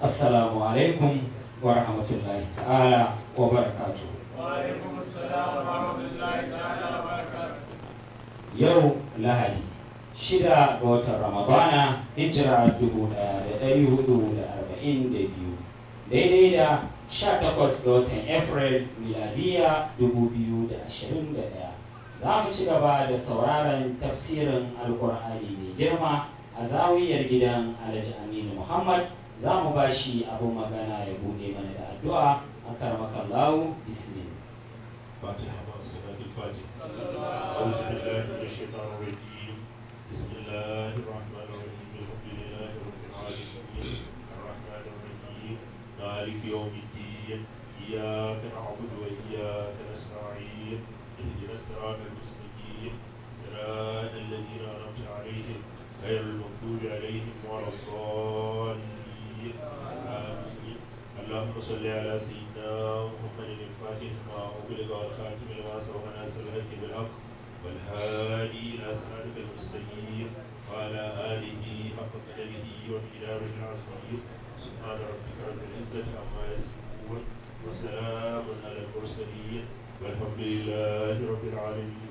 assalamu alaikum wa rahmatullahi ta'ala wa barakatuh وعليكم السلام ورحمة الله تعالى وبركاته yau lahadi shida ga watan ramadana hijira dubu ɗaya da ɗari hudu da arba'in da biyu daidai da sha takwas ga watan april miladiya dubu biyu da ashirin da ɗaya za mu ci gaba da sauraron tafsirin alkur'ani mai girma a zawiyar gidan alhaji aminu muhammad za mu ba shi abin magana ya buɗe mana da addu'a a karmakallahu bismillah فاتحة مع الصلاة الفاتحة أعوذ بالله من الشيطان الرجيم بسم الله الرحمن الرحيم الحمد لله رب العالمين الرحمن الرحيم مالك يوم الدين إياك نعبد وإياك نستعين اهدنا الصراط المستقيم صراط الذين أنعمت عليهم غير المغضوب عليهم ولا الضالين آمين اللهم صل على سيدنا محمد الفاتح لما أغلق والخاتم لما سبق ناصر الحق بالحق والهادي إلى صراطك المستقيم وعلى آله حق قدره ومقداره العظيم سبحان ربك رب العزة عما يصفون وسلام على المرسلين والحمد لله رب العالمين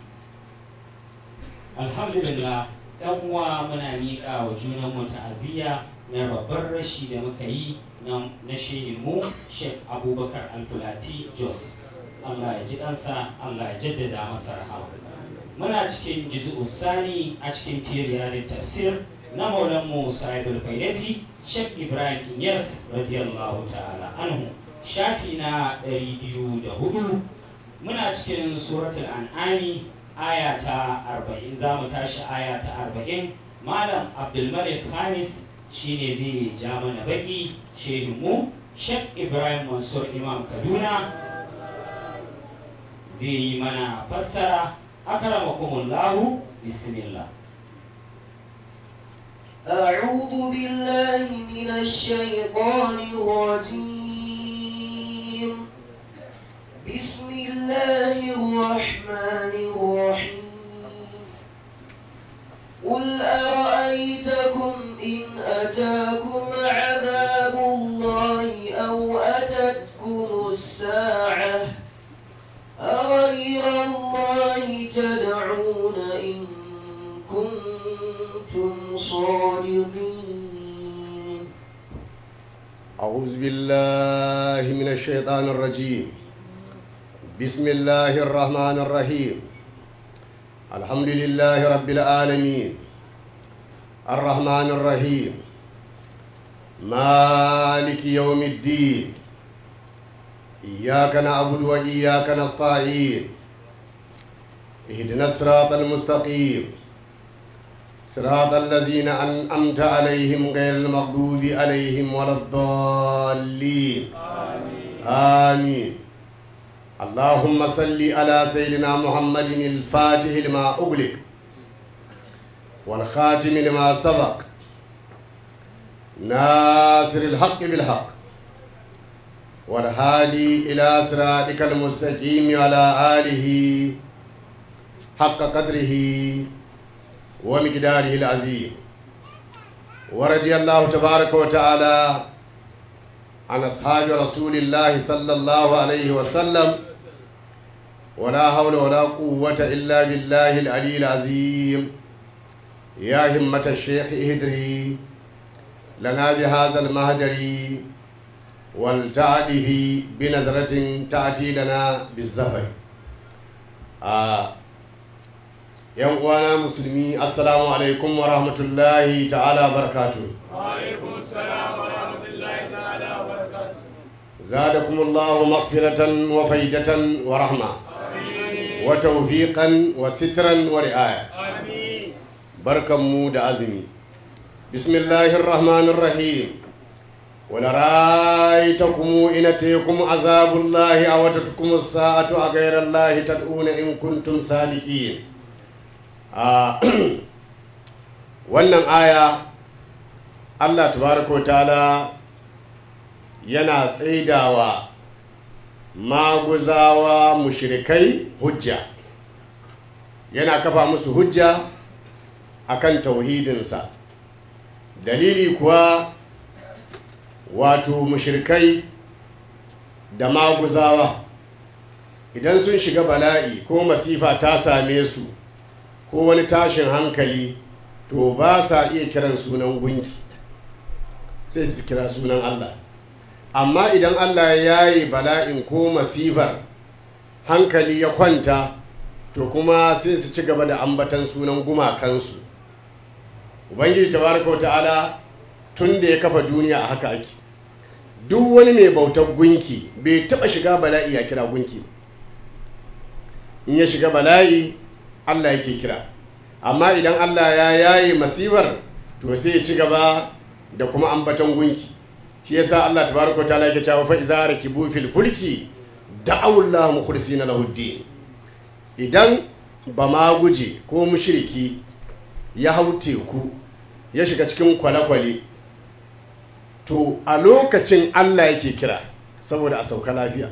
alhamdulillah yan uwa muna miƙa wa junanmu ta'aziyya na babban rashi da muka yi na na shehinmu sheikh abubakar alfulati jos allah ya ji ɗansa allah ya jaddada masa rahama muna cikin jizu sani a cikin firiya da tafsir na maulanmu sa'idul fayyati sheikh ibrahim inyas radiyallahu ta'ala anhu shafi na 204 muna cikin suratul an'ami aya ta arba'in za mu tashi aya ta arba'in malam abdulmalik hamis shine zai ja mana baki shehinmu shek ibrahim mansur imam kaduna zai yi mana fassara akramakumullahu bismillah أعوذ بالله من الشيطان الرجيم بسم الله الرحمن الرحيم قل أرأيتكم إن أتاكم عذاب الله أو أتتكم الساعة أغير الله تدعون إن كنتم صادقين أعوذ بالله من الشيطان الرجيم بسم الله الرحمن الرحيم الحمد لله رب العالمين الرحمن الرحيم مالك يوم الدين إياك نعبد وإياك نستعين اهدنا الصراط المستقيم صراط الذين أنعمت عليهم غير المغضوب عليهم ولا الضالين آمين اللهم صل على سيدنا محمد الفاتح لما أغلق والخاتم لما سبق ناصر الحق بالحق والهادي إلى صراطك المستقيم على آله حق قدره ومقداره العظيم ورضي الله تبارك وتعالى عن أصحاب رسول الله صلى الله عليه وسلم ولا حول ولا قوة إلا بالله العلي العظيم يا همة الشيخ اهدري لنا بهذا المهجر والتعده بنظرة تأتي لنا بالزفر آه yan uwana musulmi assalamu alaikum wa rahmatullahi ta'ala barakatu وعليكم السلام ورحمة الله تعالى وبركاته زادكم الله مغفرة وفيدة ورحمة آمين وتوفيقا وسترا ورعاية آمين بركة مود أزمي بسم الله الرحمن الرحيم ولرأيتكم إن أتيكم عذاب الله أو أتتكم الساعة أغير الله تدعون إن كنتم صادقين آه wannan aya Allah tabaraka ta'ala yana tsaidawa maguzawa mushrikai hujja yana kafa musu hujja akan tauhidinsa dalili kuwa wato mushirkai da maguzawa idan sun shiga bala'i ko masifa ta same su ko wani tashin hankali to ba sa iya kiran sunan gunki sai su kira sunan Allah amma idan Allah ya yi bala'in ko masifar hankali ya kwanta to kuma sai su ci gaba da ambatan sunan gumakansu ubangiji tabaraka wa ta'ala tun da ya kafa duniya a haka ake duk wani mai bautar gunki bai taba shiga bala'i ya kira gunki in ya shiga bala'i Allah yake kira amma idan Allah ya yaye masifar to sai ya ci gaba da kuma ambaton gunki shi yasa Allah tabaraka wa ta'ala yake cewa fa iza rakibu fil fulki da'aw Allah mukhlisina lahu din idan ba ma guje ko mushriki ya hau teku ya shiga cikin kwale-kwale to a lokacin Allah yake kira saboda a sauka lafiya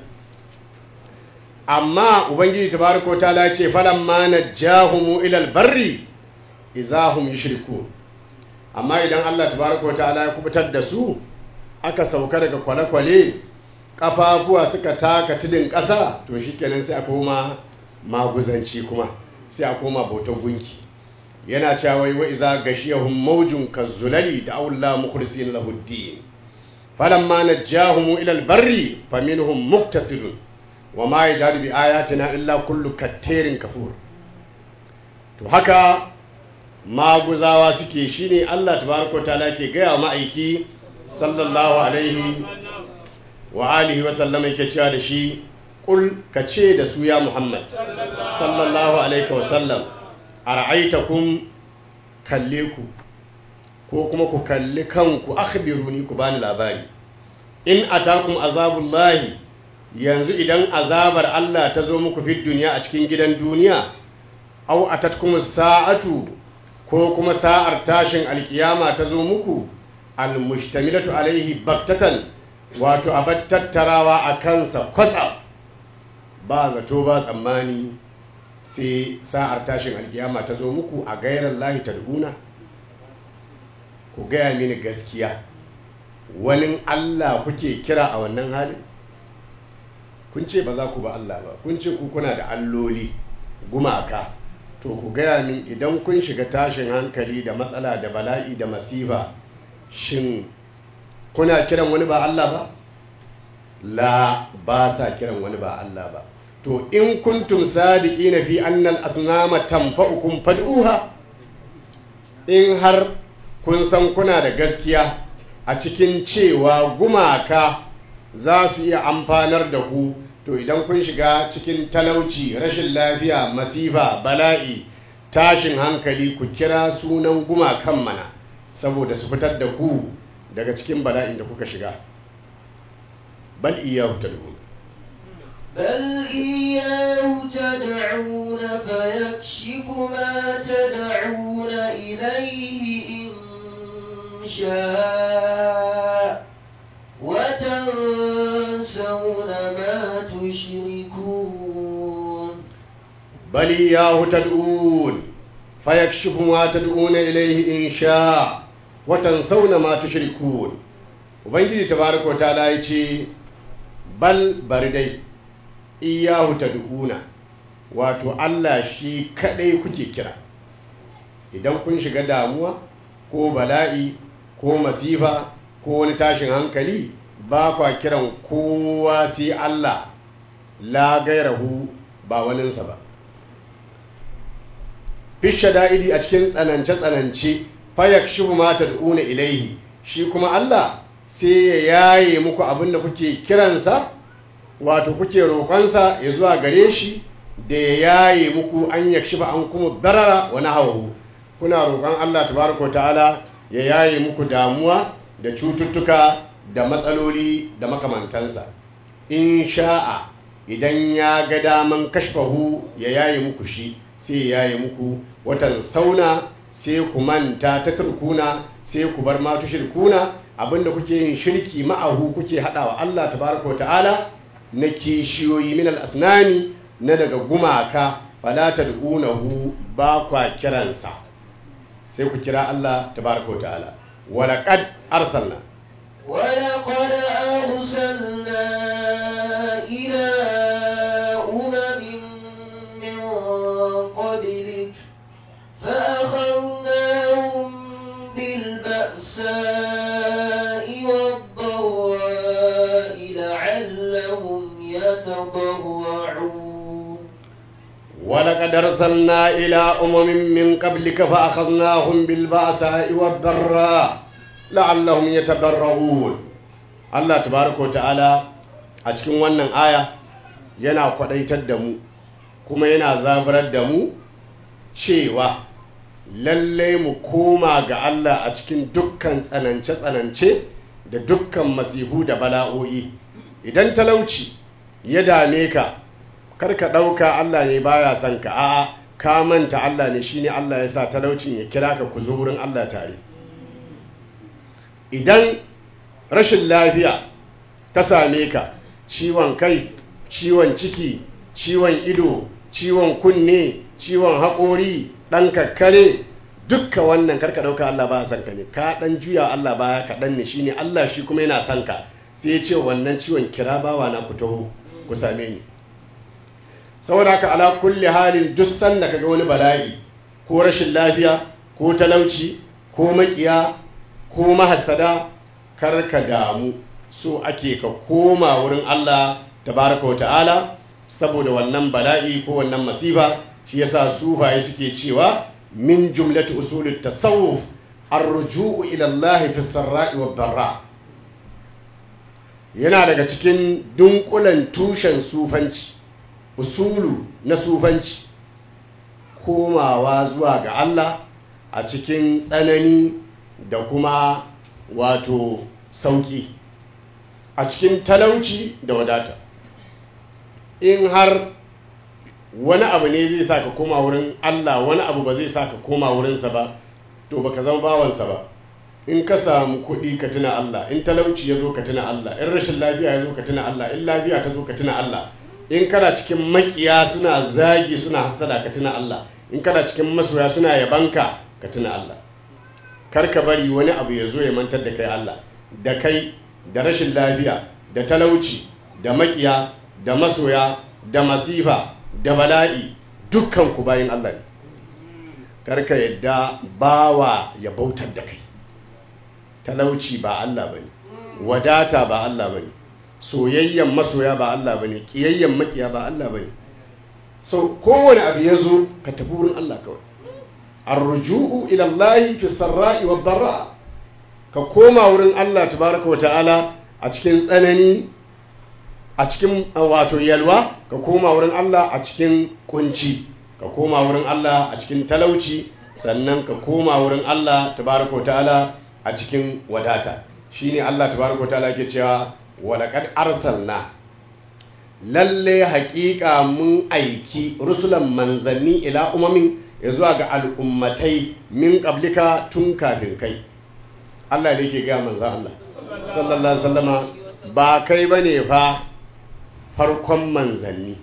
amma ubangiji tabaraka wa ta'ala ce falamma najjahumu ila albarri izahum yushriku amma idan Allah tabaraka wa ta'ala ya kubutar da su aka sauka daga kwale-kwale kafafuwa suka taka tudun ƙasa to shikenan sai a koma maguzanci kuma sai a koma bautar gunki yana cewa wai wa iza gashiyahum mawjun kazzulali da awla mukhlisin lahu din falamma najjahum ila albarri faminhum muktasidun wa ma yajadu bi ayatina illa kullu kattirin kafur to haka maguzawa suke shine Allah tabaraka wa ta'ala ke gaya ma'aiki sallallahu alaihi wa alihi wa sallama yake cewa da shi kul ka ce da su ya Muhammad sallallahu alaihi wa sallam ara'aitakum kalle ku ko kuma ku kalli kanku akhbiruni ku bani labari in atakum azabullahi yanzu idan azabar Allah ta zo muku fi duniya a cikin gidan duniya au atatkum sa'atu ko kuma sa'ar tashin alkiyama ta zo muku almustamilatu alaihi baktatan wato abar tattarawa a kansa kwatsa ba zato ba tsammani sai sa'ar tashin alkiyama ta zo muku a gairar lahi tad'una ku gaya mini gaskiya wani Allah kuke kira a wannan halin kun ce ba za ku ba Allah ba kun ce ku kuna da alloli gumaka to ku gaya min idan kun shiga tashin hankali da matsala da bala'i da masifa shin kuna kiran wani ba Allah ba la ba sa kiran wani ba Allah ba to in kuntum sadiqina fi annal asnama tanfa'ukum fad'uha in har kun san kuna da gaskiya a cikin cewa gumaka za su iya amfanar da ku to idan kun shiga cikin talauci rashin lafiya masifa bala'i tashin hankali ku kira sunan gumakan mana saboda su fitar da ku daga cikin bala'in da kuka shiga bal iyahu tad'un بل إياه تدعون فيكشف ما تدعون إليه إن شاء وتنسون ما تشركون بل إياه تدعون فيكشف ما تدعون إليه إن شاء وتنسون ما تشركون Ubangiji tabaraka wa ta'ala ya ce bal bari dai iyahu tad'una wato Allah shi kadai kuke kira idan kun shiga damuwa ko bala'i ko masifa ko wani tashin hankali ba kwa kiran kowa sai Allah la gairahu ba waninsa ba fisha da'idi a cikin tsanance-tsanance fayak shi ma tad'una ilaihi shi kuma Allah sai ya yaye muku abin da kuke kiransa wato kuke roƙonsa ya zuwa gare shi da ya yaye muku an yakshi ba an kuma darara wani hawahu kuna roƙon Allah tabaraka ta'ala ya yaye muku damuwa da cututtuka da matsaloli da makamantansa in sha'a idan ya ga daman kashfahu ya yaye muku shi sai ya yaye muku watan sauna sai ku manta ta turkuna sai ku bar ma tushirkuna abinda kuke yin shirki ma'ahu kuke haɗawa Allah tabaraka wa ta'ala na kishiyoyi min al-asnami na daga gumaka fala tad'unahu ba kwa kiransa sai ku kira Allah tabaraka wa ta'ala walaqad arsalna ولقد أرسلنا إلى أمم من قبلك فأخذناهم بالبأساء والضراء لعلهم يتضرعون ولقد أرسلنا إلى أمم من قبلك فأخذناهم بالبأساء والضراء لعلهم يتضرعون الله تبارك وتعالى a cikin wannan aya yana kwadaitar da mu kuma yana zaburar da mu cewa lalle mu koma ga Allah a cikin dukkan tsanance-tsanance da dukkan masihu da bala'o'i idan talauci ya dame ka karka ɗauka Allah ne baya son ka a'a ka manta Allah ne shine Allah ya sa talaucin ya kira ka ku zo wurin Allah tare idan rashin lafiya ta same ka ciwon kai ciwon ciki ciwon ido ciwon kunne ciwon haƙori ɗan kakkare dukka wannan karka ɗauka Allah ba son ka ne ka ɗan juya Allah baya kaɗan ne shine Allah shi kuma yana son ka sai ya ce wannan ciwon kira bawa na ku taho ku same ni saboda haka ala kulli halin duk sanda kaga wani bala'i ko rashin lafiya ko talauci ko makiya ko mahassada kar ka damu so ake ka koma wurin Allah tabaraka wa ta'ala saboda wannan bala'i ko wannan masifa shi yasa sufaye suke cewa min jumlatu usulut tasawuf ar-ruju'u ila Allah fi sarra'i wad darra yana daga cikin dunkulen tushen sufanci usulu na sufanci komawa zuwa ga Allah a cikin tsanani da kuma wato sauƙi a cikin talauci da wadata in har wani abu ne zai sa ka koma wurin Allah wani abu ba zai sa ka koma wurinsa ba to baka zama bawansa ba in ka samu kuɗi ka tuna Allah in talauci ya zo ka tuna Allah in rashin lafiya ya zo ka tuna Allah in lafiya ta zo ka tuna Allah in kana cikin makiya suna zagi suna hasada ka tuna Allah in kana cikin masoya suna yabanka ka tuna Allah kar ka bari wani abu ya zo ya mantar da kai Allah da kai da rashin lafiya da talauci da makiya da masoya da masifa da bala'i dukkan ku bayin Allah ne kar ka yadda bawa ya bautar da kai talauci ba Allah bane wadata ba Allah bane soyayyen masoya ba Allah bane kiyayyen makiya ba Allah bane so kowane abu ya zo ka tafi wurin Allah kawai arruju'u ila Allah fi sarra'i wad darra ka koma wurin Allah tabaraka wa ta'ala a cikin tsanani a cikin wato yalwa ka koma wurin Allah a cikin kunci ka koma wurin Allah a cikin talauci sannan ka koma wurin Allah tabaraka wa ta'ala a cikin wadata shine Allah tabaraka wa ta'ala ke cewa walaƙad arsalna lalle haƙiƙa mun aiki rusulan manzanni ila umamin ya zuwa ga al'ummatai min ƙablika tun kafin kai Allah ne ke gaya manzan Allah sallallahu sallama ba kai ba ne fa farkon manzanni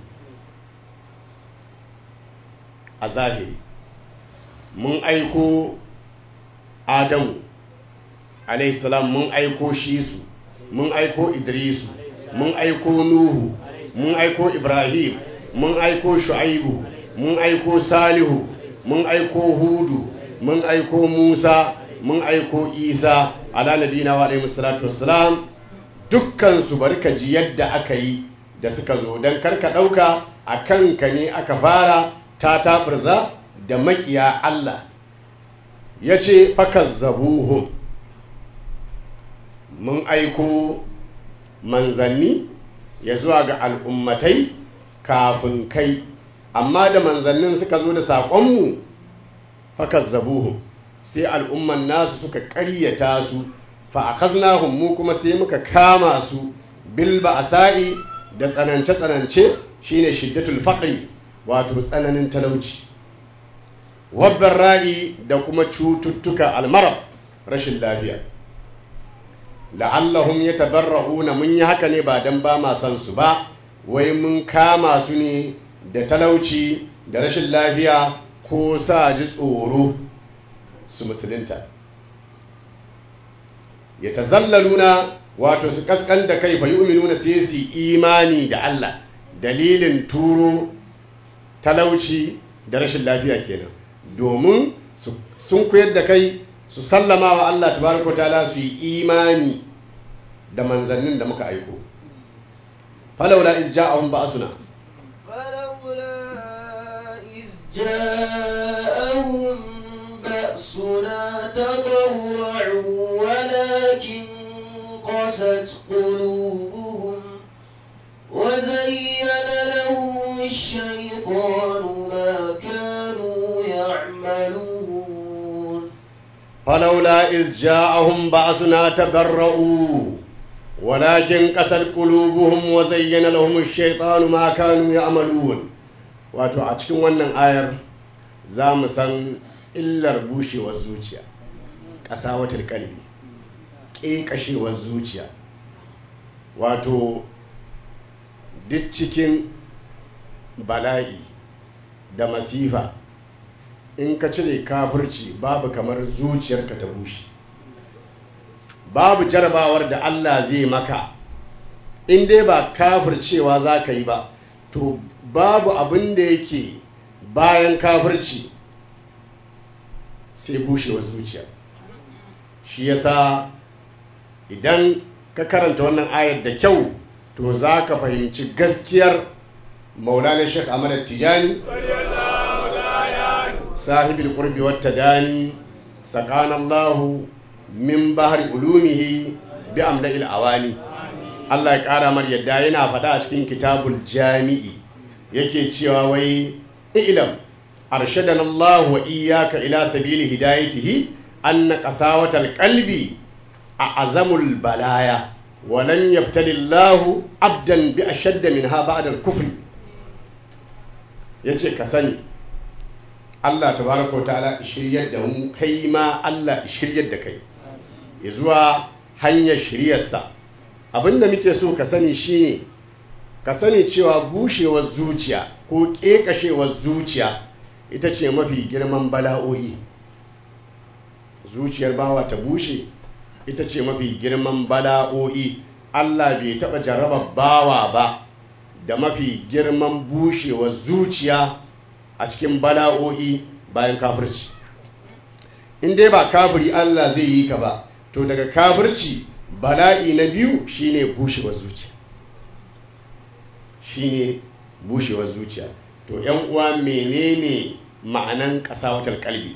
a zahiri mun aiko adamu alaihissalam mun aiko shi su mun aiko idrisu mun aiko nuhu mun aiko ibrahim mun aiko shu'aibu mun aiko salihu mun aiko hudu mun aiko musa mun aiko isa ala nabina wa alaihi salatu wassalam dukkan su barka ji yadda aka yi da suka zo don karka ɗauka a kanka ne aka fara ta tafirza da makiya Allah ya ce fakazzabuhum mun aiko manzanni ya zuwa ga al'ummatai kafin kai amma da manzannin suka zo da saƙonmu fakazzabuhum sai al'umman nasu suka ƙaryata su fa'akaznahum mu kuma sai muka kama su bilba a sa'i da tsanance-tsanance shine shiddatul faƙri wato tsananin talauci wabban ra'i da kuma cututtuka almarab rashin lafiya la'allahum ya tabarra'una mun yi haka ne ba don ba ma san su ba wai mun kama su ne da talauci da rashin lafiya ko sa ji tsoro su musulunta ya tazallaluna wato su kaskan da kai fa yu'minuna sai su imani da Allah dalilin turo talauci da rashin lafiya kenan domin sun koyar da kai su sallama wa Allah tabaraka ta'ala su yi imani da manzannin da muka aiko falaula iz ja'ahum ba'suna فلولا إذ جاءهم بأسنا تضرعوا ولكن قست قلوبهم وزين لهم الشيطان ما كانوا يعملون فلولا إذ جاءهم بأسنا تضرؤوا ولكن قست قلوبهم وزين لهم الشيطان ما كانوا يعملون wato a cikin wannan ayar za mu san illar bushewar zuciya ƙasawatar kalbi ƙeƙashewar zuciya wato duk cikin bala'i da masifa in ka cire kafirci babu kamar zuciyarka ta bushe babu jarabawar da Allah zai maka in dai ba kafircewa za ka yi ba to babu abin da yake bayan kafirci sai bushewar zuciya shi yasa idan ka karanta wannan ayar da kyau to za ka fahimci gaskiyar maulana shek ahmad tijani sahibul qurbi wat tadani sakana allah min bahri ulumihi bi amla'il awani Allah ya kara mar yadda yana faɗa a cikin kitabul jami'i yake cewa wai ilam arshadana Allah wa iyyaka ila sabili hidayatihi anna qasawatal qalbi a azamul balaya wa lam yabtali Allah abdan bi ashadda minha ba'da al-kufr yace ka sani Allah tabaraka wa ta'ala shiryar da mu kai ma Allah shiryar da kai ya zuwa hanyar shiryarsa abinda muke so ka sani shine ka sani cewa bushewar zuciya ko ƙeƙashewar zuciya ita ce mafi girman bala'o'i zuciyar bawa ta bushe ita ce mafi girman bala'o'i Allah bai taɓa jarraba bawa ba da mafi girman bushewar zuciya a cikin bala'o'i bayan kafirci in dai ba kafiri Allah zai yi ka ba to daga kafirci bala'i na biyu shine bushewar zuciya shine bushewar zuciya to yan uwa menene ma'anan kasawatar kalbi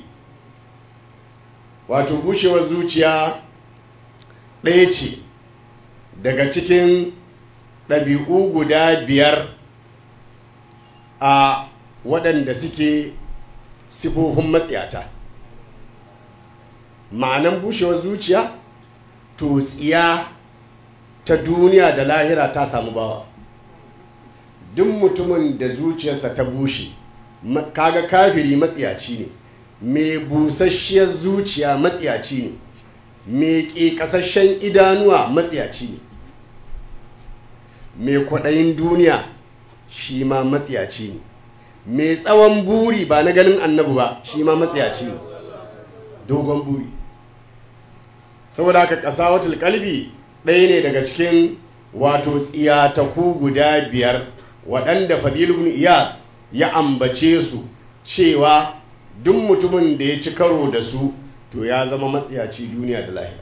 wato bushewar zuciya ɗaya ce daga cikin ɗabi'u guda biyar a waɗanda suke sifofin matsiyata ma'anan bushewar zuciya to tsiya ta duniya da lahira ta samu bawa duk mutumin da zuciyarsa ta bushe kaga kafiri matsiyaci ne mai busasshiyar zuciya matsiyaci ne mai ƙeƙasashen idanuwa matsiyaci ne mai kwaɗayin duniya shi ma matsiyaci ne mai tsawon buri ba na ganin annabu ba shi ma matsiyaci ne dogon buri saboda haka ƙasa watul kalbi ɗaya ne daga cikin wato tsiyataku guda biyar waɗanda fadilun iya ya ambace su cewa duk mutumin da ya ci karo da su to ya zama matsiyaci duniya da lahira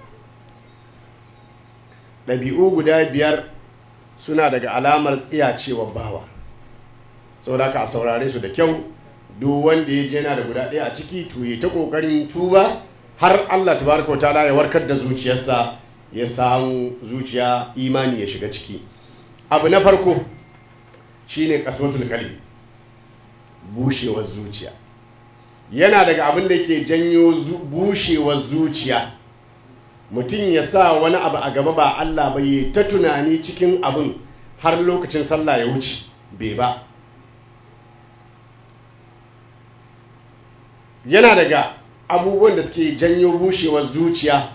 ɗabi'u guda biyar suna daga alamar tsiyacewa bawa saboda haka a saurare su da kyau duk wanda ya je yana da guda ɗaya a ciki to ya ta ƙoƙarin tuba har Allah tabaraka ta'ala ya warkar da zuciyarsa ya samu zuciya imani ya shiga ciki abu na farko shine kaswatul qalbi bushewar zuciya yana daga abin da ke janyo bushewar zuciya mutum ya sa wani abu a gaba ba Allah ba yi ta tunani cikin abin har lokacin sallah ya wuce bai ba yana daga abubuwan da suke janyo bushewar zuciya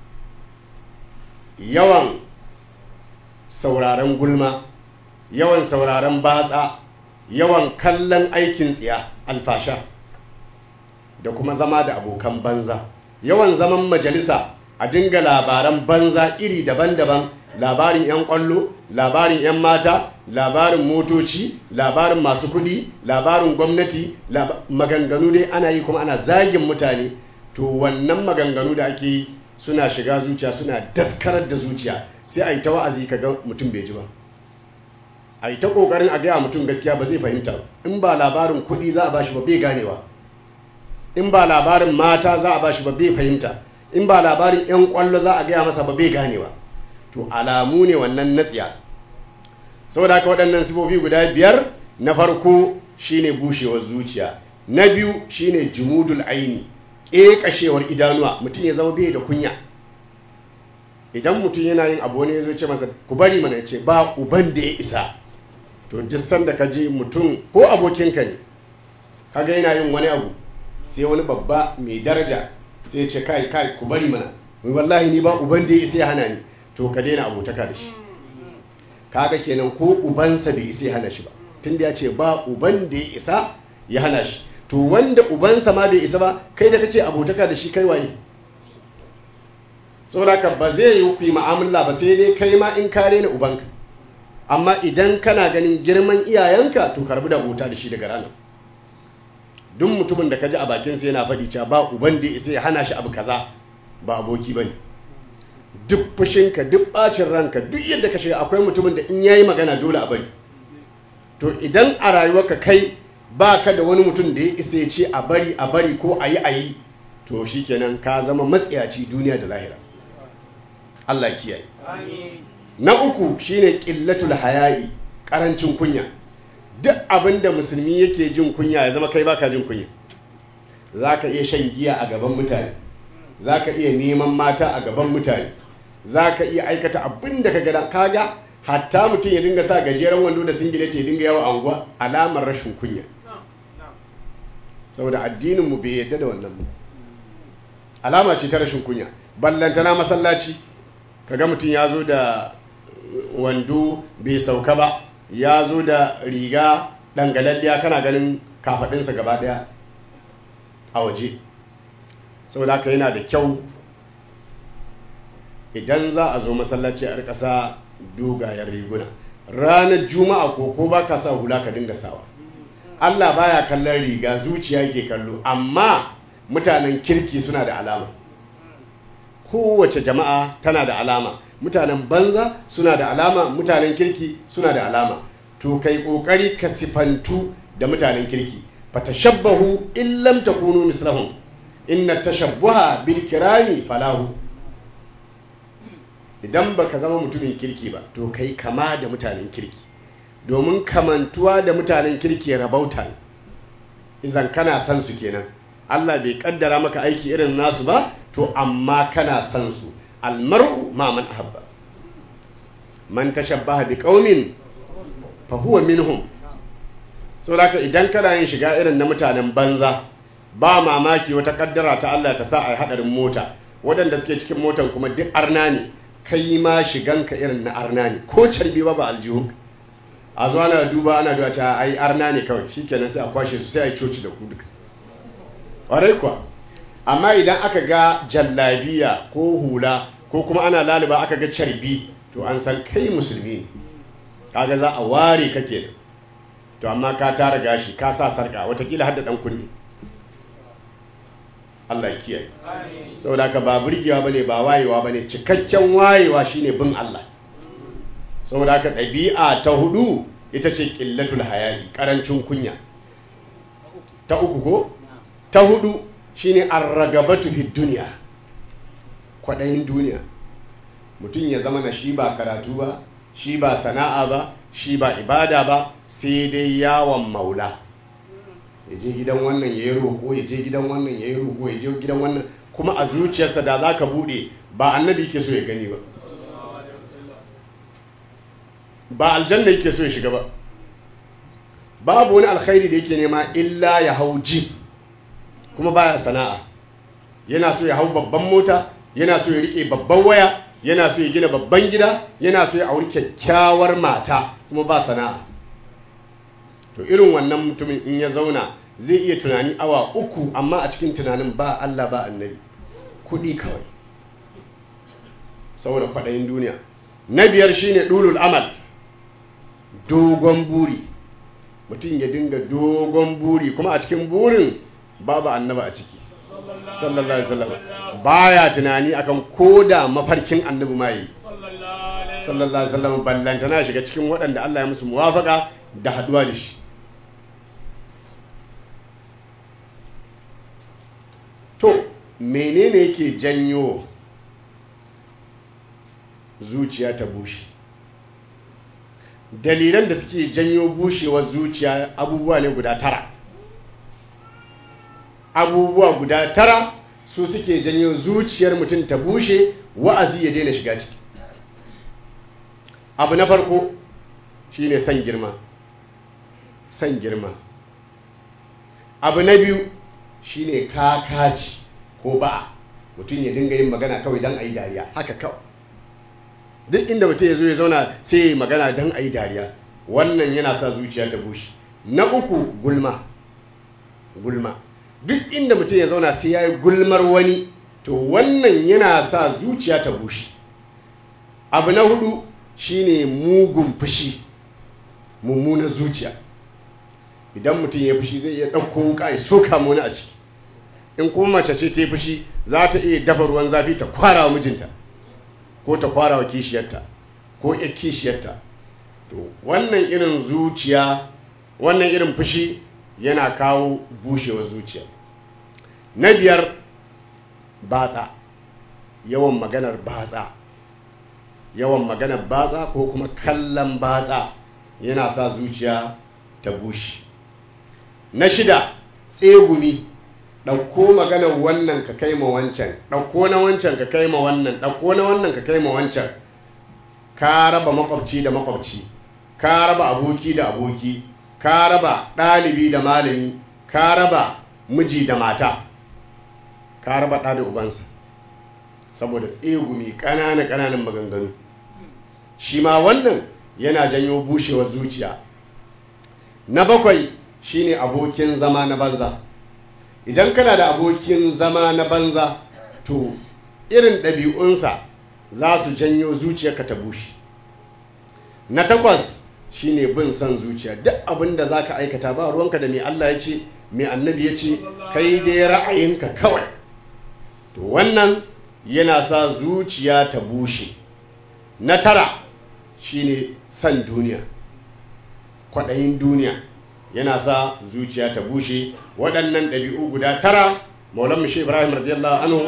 yawan sauraren gulma yawan sauraren batsa yawan kallon aikin tsiya alfasha da kuma zama da abokan banza yawan zaman majalisa a dinga labaran banza iri daban-daban labarin 'yan kwallo labarin 'yan mata labarin motoci labarin masu kudi labarin gwamnati laba- maganganu dai ana yi kuma ana zagin mutane to wannan maganganu da ake yi suna shiga zuciya suna daskarar da zuciya sai a yi ta wa'azi ka ga mutum bai ji ba a yi ta ƙoƙarin a gaya mutum gaskiya ba zai fahimta ba in ba labarin kuɗi za a ba shi ba bai ganewa in ba labarin mata za a ba shi ba bai fahimta in ba labarin 'yan ƙwallo za a gaya masa ba bai ganewa to alamu ne wannan natsiya saboda haka waɗannan sifofi guda biyar na farko shine bushewar zuciya na biyu shine jumudul aini ƙeƙashewar idanuwa mutum ya zama bai da kunya idan mutum yana yin abu wani ya zo ce masa ku bari mana ya ce ba uban da ya isa to duk sanda ka je mutum ko abokinka ne kaga yana yin wani abu sai wani babba mai daraja sai ya ce kai kai ku bari mana wai wallahi ni ba uban da ya isa ya hana ni to ka daina abotaka da shi kaga kenan ko ubansa bai isa ya hana shi ba tunda ya ce ba uban da ya isa ya hana shi to wanda ubansa ma bai isa ba kai da kake abotaka da shi kai waye saboda ka ba zai yi ku yi mu'amala ba sai dai kai ma in kare ni ubanka amma idan kana ganin girman iyayenka to karbi da abota da shi daga ranar duk mutumin da ka ji a bakinsa yana faɗi cewa ba uban da ya isa ya hana shi abu kaza ba aboki ba ne duk fushinka duk ɓacin ranka duk yadda ka shiga akwai mutumin da in yayi magana dole a bari to idan a rayuwarka kai ba ka da wani mutum da ya isa ya ce a bari a bari ko a yi a yi to shikenan ka zama matsiyaci duniya da lahira Allah ya kiyaye na uku shine qillatul haya'i karancin kunya duk abin da musulmi yake jin kunya ya zama kai baka jin kunya zaka iya shan giya a gaban mutane zaka iya neman mata a gaban mutane zaka iya aikata abin da ka ga kaga hatta mutum ya dinga sa gajeren wando da singileti ya dinga yawa anguwa alamar rashin kunya saboda addinin mu bai yadda da wannan ba alama ce ta rashin kunya ballantana masallaci kaga mutum ya zo da wando bai sauka ba ya zo da riga dangalalliya kana ganin kafaɗinsa gaba ɗaya a waje saboda haka yana da kyau idan za a zo masallaci a ƙasa dogayen riguna ranar juma'a ko ko ba ka sa hula ka dinga sawa allah baya kallon riga zuciya ke kallo amma mutanen kirki suna da alama kowace jama'a tana da alama mutanen banza suna da alama mutanen kirki suna da alama to kai kokari ka sifantu da mutanen kirki fatashabbahu in lam takunu mislahum inna tashabbuha bil kirami falahu idan baka zama mutumin kirki ba to kai kama da mutanen kirki domin kamantuwa da mutanen kirki rabauta ne izan kana san su kenan Allah bai kaddara maka aiki irin nasu ba to amma kana san su almar'u ma man ahabba man tashabbaha bi qaumin fa huwa minhum saboda idan kana yin shiga irin na mutanen banza ba mamaki wata kaddara ta Allah ta sa a hadarin mota waɗanda suke cikin motan kuma duk arna ne kai ma shiganka irin na arna ne ko carbi ba ba aljihu a zuwa ana duba ana duba cewa ai arna ne kawai shikenan sai a kwashe su sai a yi coci da ku duka ƙwarai kuwa amma idan aka ga jallabiya ko hula ko kuma ana laliba aka ga carbi to an san kai musulmi ne kaga za a ware ka kenan to amma ka tara gashi ka sa sarka watakila har da dan kunne Allah ya kiyaye saboda ka ba burgewa bane ba wayewa bane cikakken wayewa shine bin Allah saboda ka ɗabi'a ta hudu ita ce ƙillatul hayayi ƙarancin kunya ta uku ko ta hudu shine arragabatu fi duniya kwaɗayin duniya mutum ya zama na shi ba karatu ba shi ba sana'a ba shi ba ibada ba sai dai yawon maula ya je gidan wannan ya yi roƙo ya je gidan wannan ya yi roƙo ya je gidan wannan kuma a zuciyarsa da za ka buɗe ba annabi ke so ya gani ba ba aljanna yake so ya shiga ba babu wani alkhairi da yake nema illa ya hau jib kuma baya sana'a yana so ya hau babban mota yana so ya rike babban waya yana so ya gina babban gida yana so ya auri kyakkyawar mata kuma ba sana'a to irin wannan mutumin in ya zauna zai iya tunani awa uku amma a cikin tunanin ba Allah ba annabi kuɗi kawai saboda kwaɗayin duniya na biyar shine dulul amal dogon buri mutum ya dinga dogon buri kuma a cikin burin babu annaba a ciki sallallahu alaihi wasallam baya tunani akan koda mafarkin annabi ma yi sallallahu alaihi wasallam ballanta na shiga cikin waɗanda Allah ya musu muwafaka da haduwa da shi to menene yake janyo zuciya ta bushe dalilan da suke janyo bushewar zuciya abubuwa ne guda tara abubuwa guda tara su suke janyo zuciyar mutum ta bushe wa'azi ya daina shiga ciki abu na farko shine san girma san girma abu na biyu shine kakaci ko ba mutum ya dinga yin magana kawai don a yi dariya haka kawai duk inda mutum ya zo ya zauna sai ya yi magana don a yi dariya wannan yana sa zuciya ta bushe na uku gulma gulma duk inda mutum ya zauna sai ya yi gulmar wani to wannan yana sa zuciya ta bushe abu na hudu shine mugun fushi mummunar zuciya idan mutum ya fushi zai iya ɗauko wuka ya soka wani a ciki in kuma mace ce ta yi fushi za ta iya dafa ruwan zafi ta kwara wa mijinta ko ta kwara wa kishiyarta ko ya kishiyarta to wannan irin zuciya wannan irin fushi yana kawo bushewar zuciya na biyar batsa yawan maganar batsa yawan maganar batsa ko kuma kallon batsa yana sa zuciya ta bushe na shida tsegumi ɗauko maganar wannan ka kai ma wancan ɗauko na wancan ka kai ma wannan ɗauko na wannan ka kai ma wancan ka raba makwabci da makwabci ka raba aboki da aboki ka raba ɗalibi da malami ka raba miji da mata ka raba ɗa da ubansa saboda tsegumi ƙananan ƙananan maganganu shi ma wannan yana janyo bushewar zuciya na bakwai shine abokin zama na banza idan kana da abokin zama na banza to irin ɗabi'unsa za su janyo zuciyarka ta bushe na takwas shine bin son zuciya duk abin da za ka aikata ba ruwanka da mai Allah ya ce mai annabi ya ce kai dai ra'ayinka kawai to wannan yana sa zuciya ta bushe na tara shine son duniya kwaɗayin duniya yana sa zuciya ta bushe waɗannan ɗabi'u guda tara maulan shi ibrahim radiyallahu anhu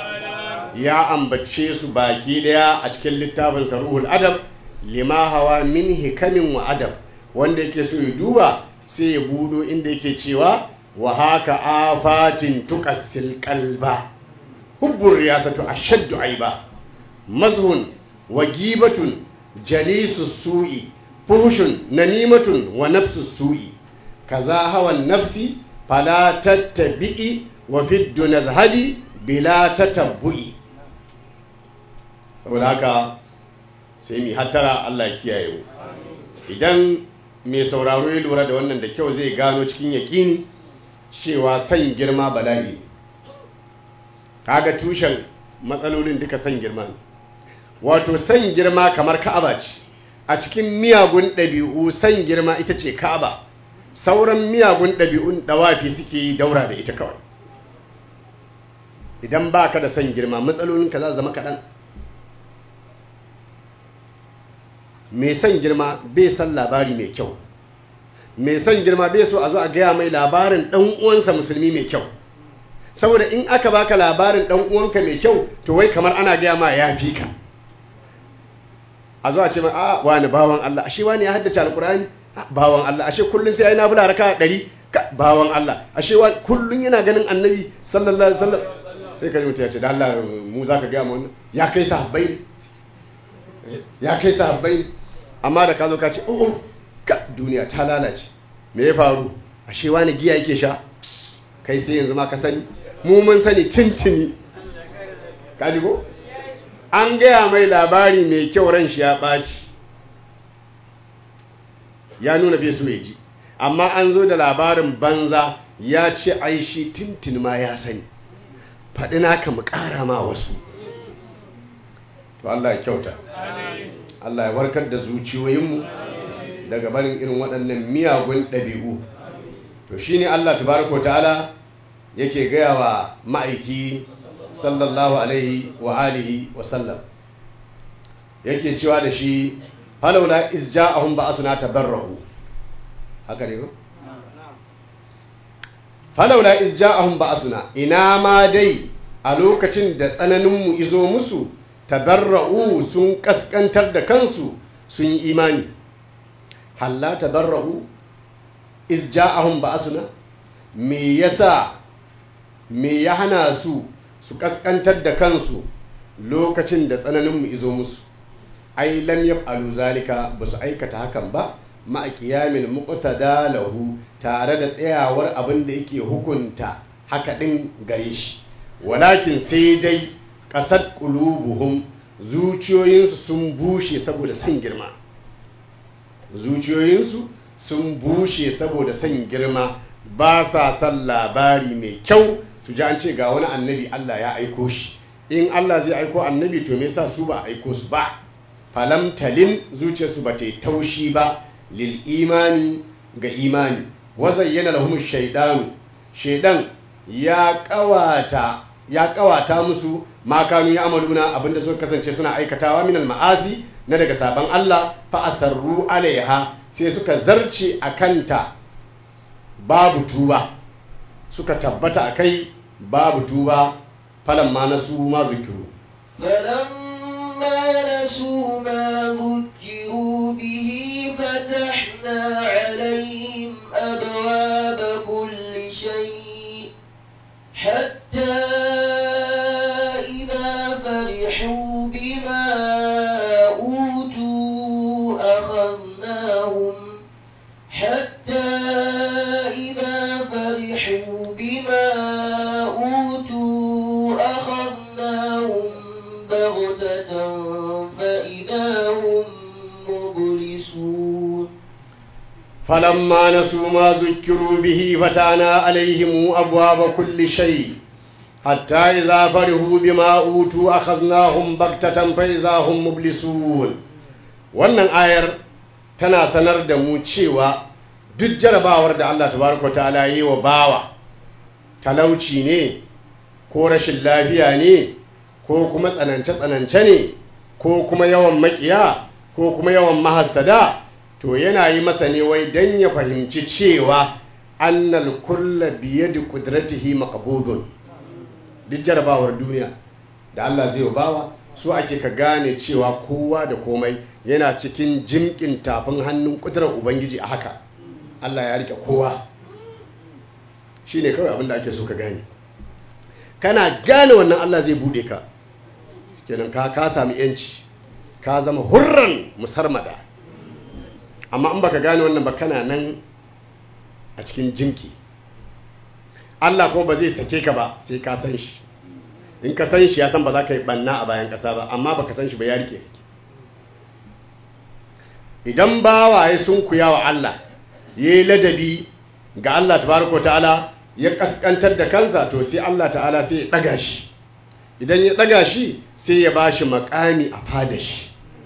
ya ambace su baki ɗaya a cikin littafin ruhul adab lima hawa min hikamin wa adab wanda yake so ya duba sai ya budo inda yake cewa wa haka afatin tuqassil qalba hubbur riyasatu ashaddu aiba mazhun wa gibatun jalisu su'i fuhushun namimatun wa nafsu su'i kaza hawan nafsi fala tattabi'i wa fiddu nazhadi bila tatabbu'i saboda haka sai mi hattara Allah ya kiyaye mu idan mai sauraro ya lura da wannan da kyau zai gano cikin yaƙini cewa san girma bala'i kaga tushen matsalolin duka san girma ne wato san girma kamar ka'aba ce a cikin miyagun ɗabi'u san girma ita ce ka'aba sauran miyagun ɗabi'un ɗawafi suke yi daura da ita kawai idan ba ka da san girma matsalolinka za zama kaɗan mai san girma bai san labari mai kyau mai san girma bai so a zo a gaya mai labarin ɗan uwansa musulmi mai kyau saboda in aka baka labarin ɗan uwanka mai kyau to wai kamar ana gaya ma ya fi ka a zo a ce mai a wani bawan Allah ashe wani ya haddace alkurani bawan Allah ashe kullun sai ya yi nafila raka ɗari bawan Allah ashe kullun yana ganin annabi sallallahu alaihi wasallam sai ka mutu ya ce da Allah mu za ka gaya mu wannan ya kai sahabbai ya kai sahabbai amma da ka zo ka ce oh ka duniya ta lalace me ya faru ashe wani giya yake sha kai sai yanzu ma ka sani mu mun sani tintini ka ji ko an gaya mai labari mai kyau ran shi ya ɓaci ya nuna bai so ya ji amma an zo da labarin banza ya ce ai shi tintin ma ya sani faɗi naka mu ƙara ma wasu to Allah ya kyauta Allah ya warkar da zuciyoyinmu daga barin irin waɗannan miyagun ɗabi'u to shine Allah tabaraka ta'ala yake gaya wa ma'aiki sallallahu alaihi wa alihi wa sallam yake cewa da shi falawla iz ja'ahum ba'asuna tabarrahu haka ne ko falawla iz ja'ahum ba'asuna ina ma dai a lokacin da tsananinmu izo musu tabarra'u sun kaskantar da kansu sun yi imani halla tabarra'u iz ja'ahum ba'asuna me yasa me ya hana su su kaskantar da kansu lokacin da tsananinmu izo musu ai lam yaf'alu zalika ba su aikata hakan ba ma'a qiyamil muqtada lahu tare da tsayawar abin da yake hukunta haka din gare shi walakin sai dai ƙasar ƙulubuhum zuciyoyinsu sun bushe saboda son girma zuciyoyinsu sun bushe saboda son girma ba sa son labari mai kyau su ji an ce ga wani annabi Allah ya aiko shi in Allah zai aiko annabi to me yasa su ba aiko su ba falam talin zuciyarsu ba ta yi taushi ba lil imani ga imani wazayyana lahum shaidanu shaidan ya kawata ya kawata musu makanu ya amaluna abinda suka kasance suna aikatawa minal ma'asi na daga sabon Allah fa asarru alaiha sai suka zarce a kanta babu tuba suka tabbata a kai babu tuba falan ma nasu ma zikiru فلما نسوا ما ذكروا به فتحنا عليهم أبواب كل شيء حتى إذا فرحوا بما أوتوا أخذناهم حتى إذا فرحوا بما أوتوا أخذناهم بغتة فإذا هم مبلسون فلما نسوا ما ذكروا به فتحنا عليهم أبواب كل شيء حتى إذا فرحوا بما أوتوا أخذناهم بغتة فإذا هم مبلسون wannan ayar tana sanar da mu cewa duk jarabawar da Allah tabaraka ta'ala yi wa bawa talauci ne ko rashin lafiya ne ko kuma tsanance-tsanance ne ko kuma yawan makiya ko kuma yawan mahastada to yana yi masa ne wai don ya fahimci cewa annal kulla biye da kudratihi maqbudun duk jarabawar duniya da Allah zai bawa su ake ka gane cewa kowa da komai yana cikin jimkin tafin hannun kudurar ubangiji a haka Allah ya rike kowa shi ne kawai abinda ake so ka gane kana gane wannan Allah zai bude ka kenan ka ka sami yanci ka zama hurran musarmada amma in baka gane wannan ba kana nan a cikin jimki Allah kuma ba zai sake ka ba sai ka san shi in ka san shi ya san ba za ka yi banna a bayan ƙasa ba amma baka san shi ba ya rike kake idan bawaye sun kuya wa Allah ya yi ladabi ga Allah tabaraka ta'ala ya kaskantar da kansa to sai Allah ta'ala sai ya ɗaga shi idan ya ɗaga shi sai ya ba shi makami a fada shi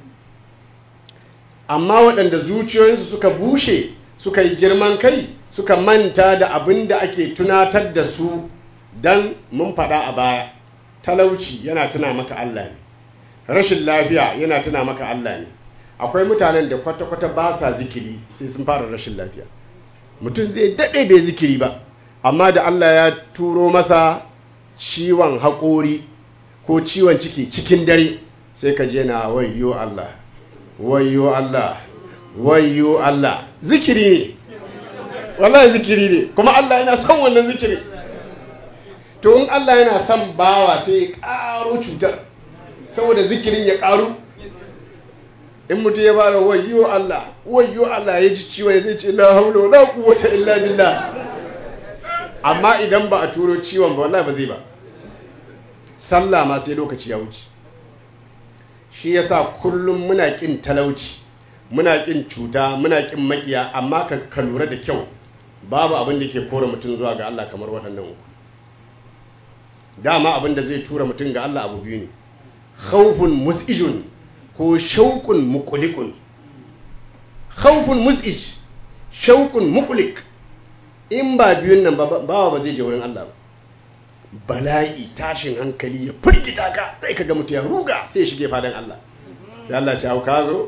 amma waɗanda zuciyoyinsu suka bushe suka yi girman kai suka manta da abin da ake tunatar da su don mun faɗa a baya talauci yana tuna maka Allah ne rashin lafiya yana tuna maka Allah ne akwai mutanen da kwata-kwata ba sa zikiri sai sun fara rashin lafiya mutum zai daɗe bai zikiri ba amma da Allah ya turo masa ciwon haƙori ko ciwon ciki cikin dare sai ka je na wayyo Allah wayyo Allah wayyo Allah zikiri ne wallahi zikiri ne kuma Allah yana son wannan zikiri to in Allah yana son bawa sai ya ƙaro cutar saboda zikirin ya ƙaru in mutum ya bada wayyo Allah wayyo Allah ya ji ciwo ya zai ce la haula wala quwwata illa billah amma idan ba a turo ciwon ba wallahi ba zai ba sallah ma sai lokaci ya wuce shi yasa kullum muna kin talauci muna kin cuta muna kin makiya amma ka ka lura da kyau babu abin da ke kore mutum zuwa ga Allah kamar waɗannan uku dama abin da zai tura mutum ga Allah abu biyu ne khawfun mus'ijun ko shauqun muqliqun khawfun mus'ij shauqun muqliq in ba biyun nan ba bawa ba zai je wurin Allah ba bala'i tashin hankali ya firgita ka sai ka ga mutu ya ruga sai ya shige fadan Allah sai Allah ce ka zo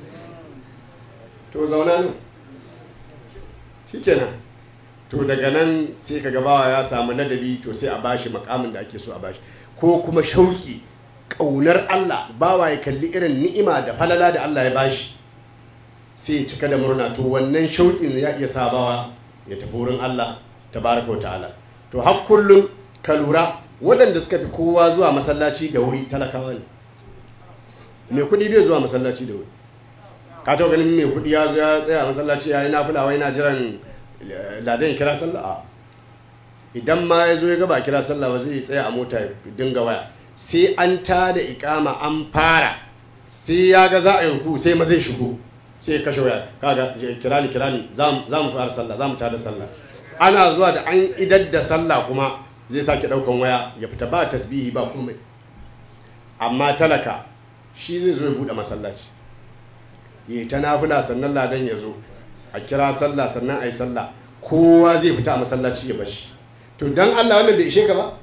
to zauna nan shikenan to daga nan sai ka bawa ya samu ladabi to sai a bashi makamin da ake so a bashi ko kuma shauki ƙaunar Allah bawa ya kalli irin ni'ima da falala da Allah ya bashi sai ya cika da murna to wannan shauƙin ya iya sabawa ya tafi wurin Allah tabaraka wa ta'ala to har kullum ka lura waɗanda suka fi kowa zuwa masallaci da wuri talakawa ne mai kuɗi bai zuwa masallaci da wuri ka taɓa ganin mai kuɗi ya zo ya tsaya masallaci ya yi nafula wai na jiran ladan ya kira sallah idan ma ya zo ya gaba kira sallah ba zai tsaya a mota ya dinga waya sai an ta da ikama an fara sai ya ga za a yi ruku sai ma zai shigo sai ya kashe waya kaga kirani kirani za mu fara sallah za mu tada sallah ana zuwa da an idar da sallah kuma zai sake daukan waya ya fita ba tasbihi ba komai amma talaka shi zai zo ya bude masallaci yi ta nafila sannan ladan ya zo a kira sallah sannan a yi sallah kowa zai fita a masallaci ya bashi to don allah wannan bai ishe ka ba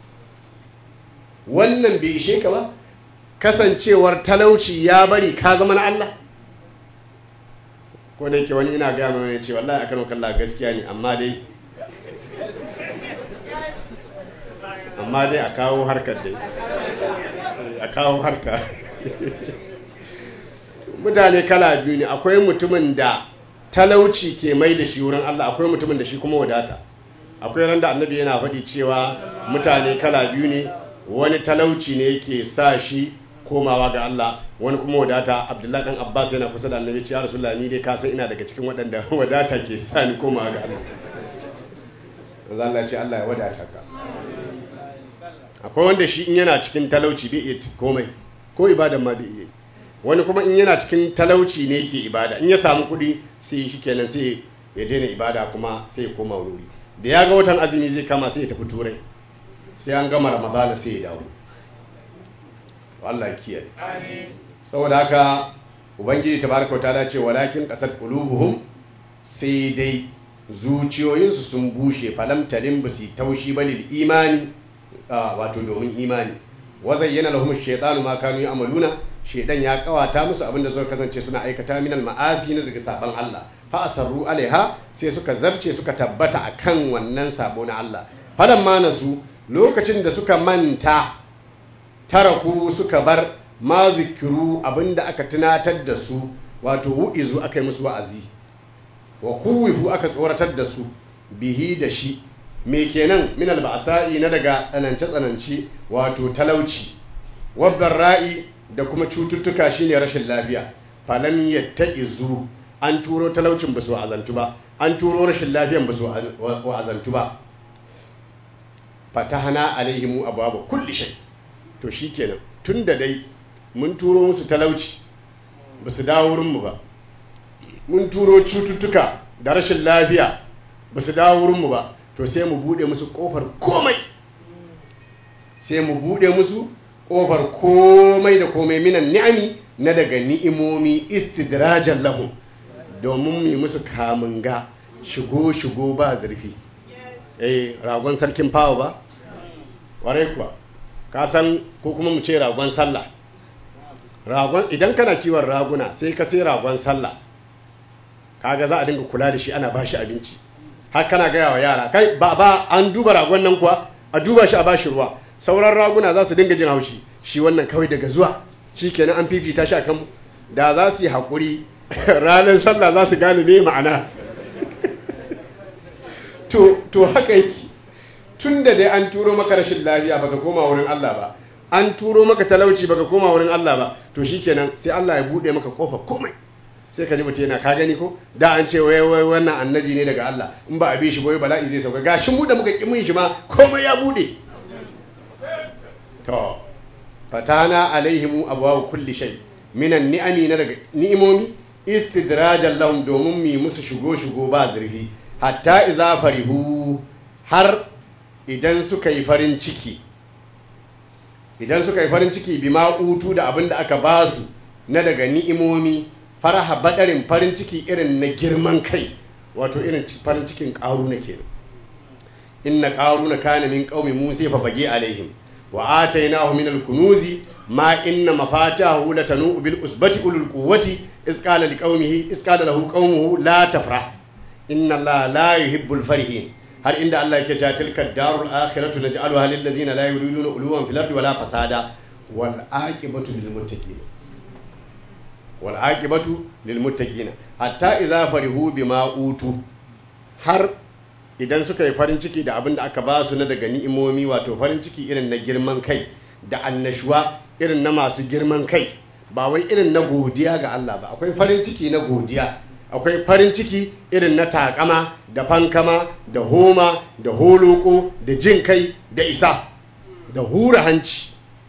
wannan bai ishe ka ba kasancewar talauci ya bari ka zama na allah ko da yake wani ina gaya mai ce wallahi akan kalla gaskiya ne amma dai amma dai a kawo harkar dai a kawo harka mutane kala biyu ne akwai mutumin da talauci ke mai da shi wurin Allah akwai mutumin da shi kuma wadata akwai ran da annabi yana faɗi cewa mutane kala biyu ne wani talauci ne yake sa shi komawa ga Allah wani kuma wadata abdullahi dan abbas yana kusa da annabi ya rasulullah ni dai ka san ina daga cikin waɗanda wadata ke sa ni komawa ga Allah Allah ce Allah ya wadata ka akwai wanda shi in yana cikin talauci bai iya komai ko ibadan ma bai iya wani kuma in yana cikin talauci ne ke ibada in ya samu kuɗi sai shi kenan sai ya daina ibada kuma sai ya koma wuri da ya ga watan azumi zai kama sai ya tafi turai sai an gama ramadana sai ya dawo Allah ya kiyaye saboda haka ubangiji tabaraka ta'ala ce walakin qasat qulubuhum sai dai zuciyoyinsu sun bushe falam talim basi taushi balil imani wato domin imani wazayyana lahum ash-shaytanu ma kanu ya'maluna shaytan ya kawata musu abinda suka kasance suna aikata minal ma'asi na daga saban Allah fa asarru alaiha sai suka zabce suka tabbata akan wannan sabo na Allah falan ma nasu lokacin da suka manta taraku suka bar ma zikiru abinda aka tunatar da su wato wu'izu aka yi musu wa'azi wa kuwifu aka tsoratar da su bihi da shi me kenan min alba'sa'i na daga tsanance tsanance wato talauci wabbar ra'i da kuma cututtuka shine rashin lafiya falam yattaizu an turo talaucin ba su wa'azantu ba an turo rashin lafiyan ba su wa'azantu ba fatahana alaihimu abwaba kulli shay to shikenan tunda dai mun turo musu talauci ba su dawo wurinmu ba mun turo cututtuka da rashin lafiya ba su dawo wurinmu ba to sai mu bude musu kofar komai sai mu bude musu kofar komai da komai minan ni'ami na daga ni'imomi istidrajan lahum domin mu musu kamunga shigo shigo ba zurfi eh ragon sarkin fawa ba warai kuwa ka san ko kuma mu ce ragon sallah ragon idan kana kiwon raguna sai ka sai ragon sallah kaga za a dinga kula da shi ana ba shi abinci har kana gaya wa yara kai ba ba an duba ragon nan kuwa a duba shi a bashi ruwa sauran raguna za su dinga jin haushi shi wannan kawai daga zuwa shi kenan an fifita shi a kanmu da za su yi haƙuri ranar sallah za su gane me ma'ana to haka yake tun da dai an turo maka rashin lafiya baka koma wurin Allah ba an turo maka talauci baka koma wurin Allah ba to shikenan sai Allah ya bude maka kofa komai sai ka ji mutum yana ka gani ko da an ce wai wai wannan annabi ne daga Allah in ba a bi shi boye bala'i zai sauka gashi mu da muka ki mun shi ma komai ya bude to fatana alaihimu abwaab kulli shay minan ni'ami na daga ni'imomi istidrajan lahum domin mi musu shigo shigo ba zurfi hatta iza farihu har idan suka yi farin ciki idan suka yi farin ciki bima utu da abin da aka ba su na daga ni'imomi faraha badarin farin ciki irin na girman kai wato irin farin cikin ƙaruna kenan inna ƙaruna kana min qaumi musa fa bagi alaihim wa atainahu min al-kunuzi ma inna mafatahu latanu bil usbati ulul quwwati iz qala liqaumihi iz qala lahu qaumuhu la tafrah inna allaha la yuhibbul farihin har inda Allah yake cewa tilka darul akhiratu naj'aluha lil ladzina la yuriduna uluwan fil ardi wala fasada wal aqibatu lil muttaqin wal aqibatu lil muttaqin hatta idza farihu bima utu har idan suka yi farin ciki da abin da aka ba su na daga ni'imomi wato farin ciki irin na girman kai da annashuwa irin na masu girman kai ba wai irin na godiya ga Allah ba akwai farin ciki na godiya akwai farin ciki irin na takama da fankama da homa da holoko da jin kai da isa da hura hanci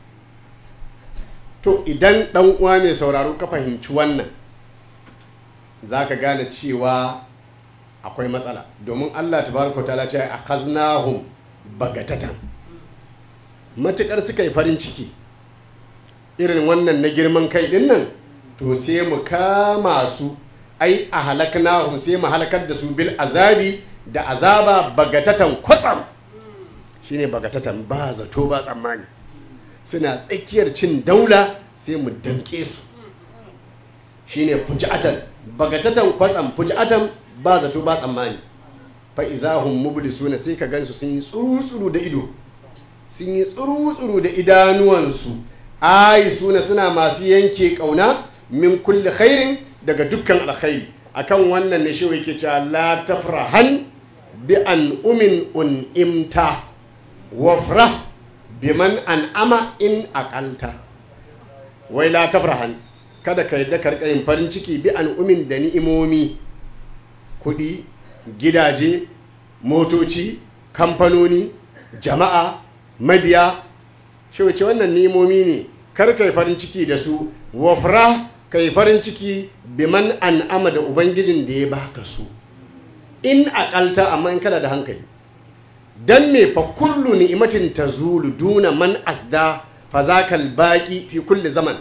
to idan ɗan uwa mai sauraro ka fahimci wannan za ka gane cewa akwai matsala domin allah tabaraka ta ce a kaznahum bagatatan matukar suka yi farin ciki irin wannan na girman kai din nan to sai mu kama su ai a halaknahum sai mu halakar da su bil azabi da azaba bagatatan kwatsam shine bagatatan ba zato ba tsammani suna tsakiyar cin daula sai mu damke su shine fuji'atan bagatatan kwatsam fuji'atan ba zato ba tsammani fa izahum mublisuna sai ka gansu sun yi tsuru da ido sun yi tsuru da idanuwansu ai suna suna masu yanke kauna min kulli khairin daga dukkan alkhairi akan wannan ne shi yake cewa la tafrahan bi an umin un'imta wafrah biman an'ama in aqalta wai la tafrahan kada ka yadda ka yin farin ciki bi an umin da ni'imomi kuɗi gidaje motoci kamfanoni jama'a mabiya shi wace wannan ni'imomi ne kar kai farin ciki da su wafra kai farin ciki biman an'ama da ubangijin da ya baka su in akalta amma in kana da hankali dan me fa kullu ni'matin tazulu duna man asda fa zakal baqi fi kulli zaman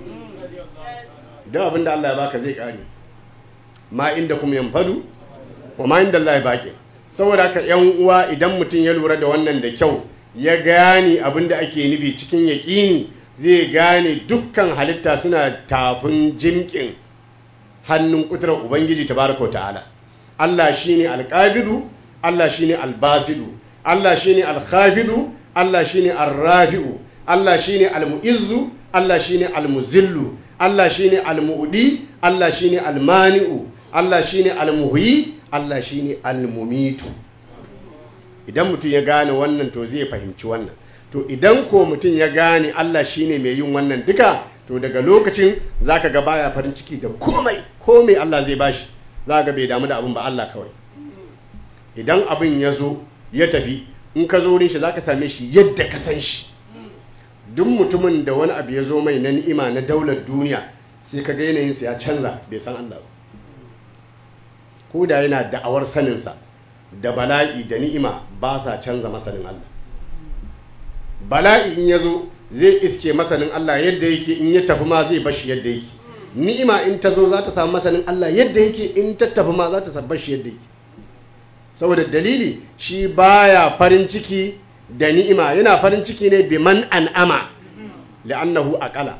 da abinda Allah ya baka zai kare ma inda kuma yanfadu wa ma inda Allah ya baki saboda haka yan uwa idan mutum ya lura da wannan da kyau ya gane abinda ake nufi cikin yaƙini zai gane dukkan halitta suna tafin jimkin hannun kuturar ubangiji tabaraka ta'ala Allah shine alqabidu Allah shine albasidu Allah shine alkhafidu Allah shine arrafi'u Allah shine almu'izzu Allah shine almuzillu Allah shine almu'di Allah shine almani'u Allah shine almuhyi Allah shine almumitu idan mutum ya gane wannan to zai fahimci wannan to idan ko mutum ya gane Allah shine mai yin wannan duka to daga lokacin zaka ga baya farin ciki da komai komai Allah zai bashi zaka ga bai damu da abin ba Allah kawai idan abin ya zo ya tafi in ka zo wurin shi zaka same shi yadda ka san shi duk mutumin da wani abu ya zo mai na ni'ima na daular duniya sai ka ga yanayinsa ya canza bai san Allah ba ko da yana da'awar saninsa da bala'i da ni'ima ba sa canza masanin Allah bala'i in ya zo zai iske masanin Allah yadda yake in ya tafi ma zai bashi yadda yake ni'ima in ta zo za ta samu masanin Allah yadda yake in ta tafi ma za ta samu bashi yadda yake saboda dalili shi baya farin ciki da ni'ima yana farin ciki ne bi man an'ama li'annahu aqala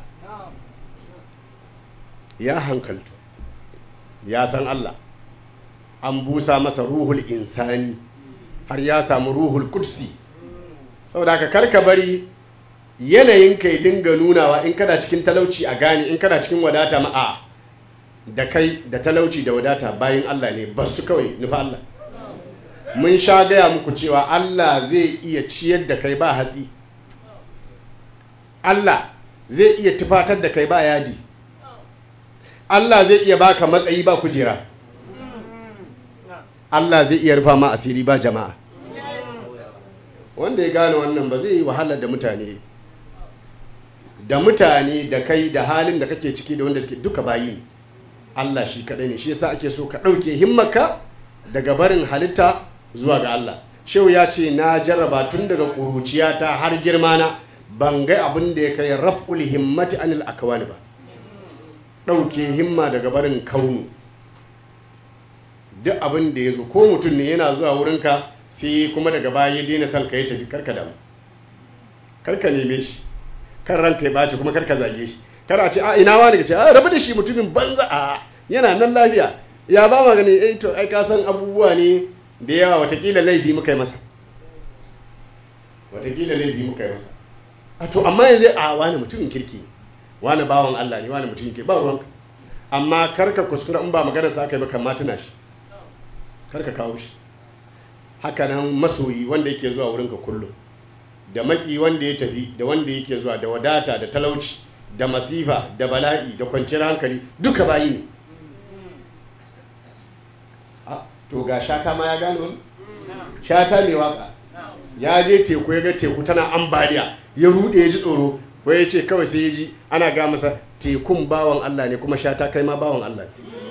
ya hankaltu ya san Allah an busa masa ruhul insani har ya samu ruhul kursi saboda haka karka bari yanayin ka ya dinga nunawa in kana cikin talauci a gane in kana cikin wadata ma'a da kai da talauci da wadata bayan Allah ne ba su kawai nufa Allah mun sha gaya muku cewa Allah zai iya ciyar da kai ba hatsi Allah zai iya tufatar da kai ba yadi Allah zai iya baka matsayi ba kujera Allah zai iya rufa ma asiri ba jama'a wanda ya gane wannan ba zai yi wahala da mutane da mutane da kai da halin da kake ciki da wanda suke duka bayi Allah shi kaɗai ne shi yasa ake so ka ɗauke himmaka daga barin halitta zuwa ga Allah shehu ya ce na jarraba tun daga ƙuruciyata har girmana ban ga abin da ya kai raf'ul himmati anil akwani ba ɗauke himma daga barin kaunu duk abin da ya zo ko mutum ne yana zuwa wurinka sai kuma daga baya ya daina son ka ya tafi karka damu karka neme shi kan ranka ya ɓaci kuma karka zage shi kana ce a ina wani ka ce a rabu da shi mutumin banza a yana nan lafiya ya ba ma gani eh to ai ka san abubuwa ne da yawa watakila laifi muka yi masa watakila laifi muka yi masa a to amma yanzu a wani mutumin kirki ne wani bawan Allah ne wani mutumin kirki ba ruwanka amma karka kuskura in ba magana sa aka yi ba kan tuna shi karka kawo shi haka nan masoyi wanda yake zuwa wurinka kullum da maki wanda ya tafi da wanda yake zuwa da wadata da talauci da masifa da bala'i da kwanciyar hankali duka bayi ne to ga shata ma ya gane wani shata mai waka ya je teku ya ga teku tana ambaliya ya rude ya ji tsoro wai ya ce kawai sai ya ji ana ga masa tekun bawan Allah ne kuma shata kai ma bawan Allah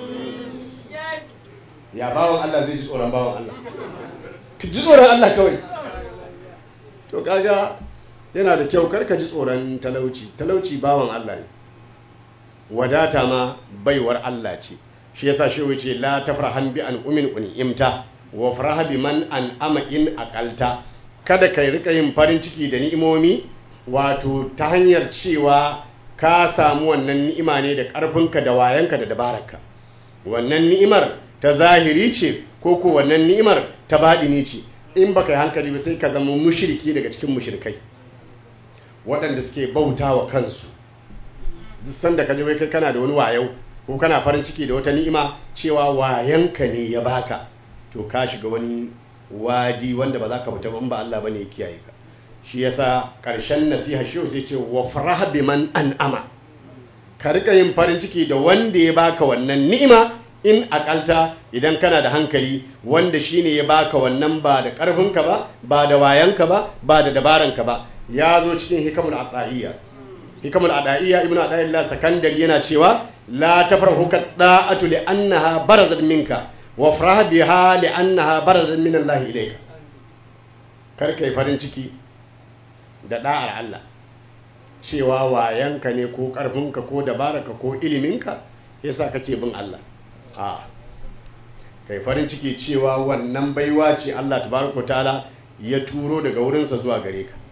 ya bawan Allah zai ji tsoron bawan Allah ka ji tsoron Allah kawai to kaga yana da kyau karka ji tsoron talauci talauci bawan Allah ne wadata ma baiwar Allah ce shi yasa shi wuce la tafrahan bi an umin unimta wa faraha bi man an ama in aqalta kada kai rika yin farin ciki da ni'imomi wato ta hanyar cewa ka samu wannan ni'ima ne da karfinka da wayanka da dabararka wannan ni'imar ta zahiri ce ko ko wannan ni'imar ta baɗini ce in baka yi hankali ba sai ka zama mushriki daga cikin mushrikai waɗanda suke bauta wa kansu duk sanda ka ji wai kai kana da wani wayau ko kana farin ciki da wata ni'ima cewa wayanka ne ya baka to ka shiga wani wadi wanda ba za ka fita ba Allah bane ya kiyaye ka shi yasa karshen nasiha shi sai ce wa farah biman an'ama ka rika yin farin ciki da wanda ya baka wannan ni'ima in akalta idan kana da hankali wanda shine ya baka wannan ba da karfinka ba ba da wayanka ba ba da dabaranka ba ya zo cikin hikamul ata'iyya hikamul ata'iyya ibnu ata'illah sakandari yana cewa la tafrahu ka da'atu li annaha barazat minka wa farah biha li annaha barazat min Allah ilayka kar kai farin ciki da da'ar Allah cewa wayanka ne ko karfinka ko dabararka ko iliminka yasa kake bin Allah a kai farin ciki cewa wannan baiwa ce Allah tabaraka ta'ala ya turo daga wurinsa zuwa gare ka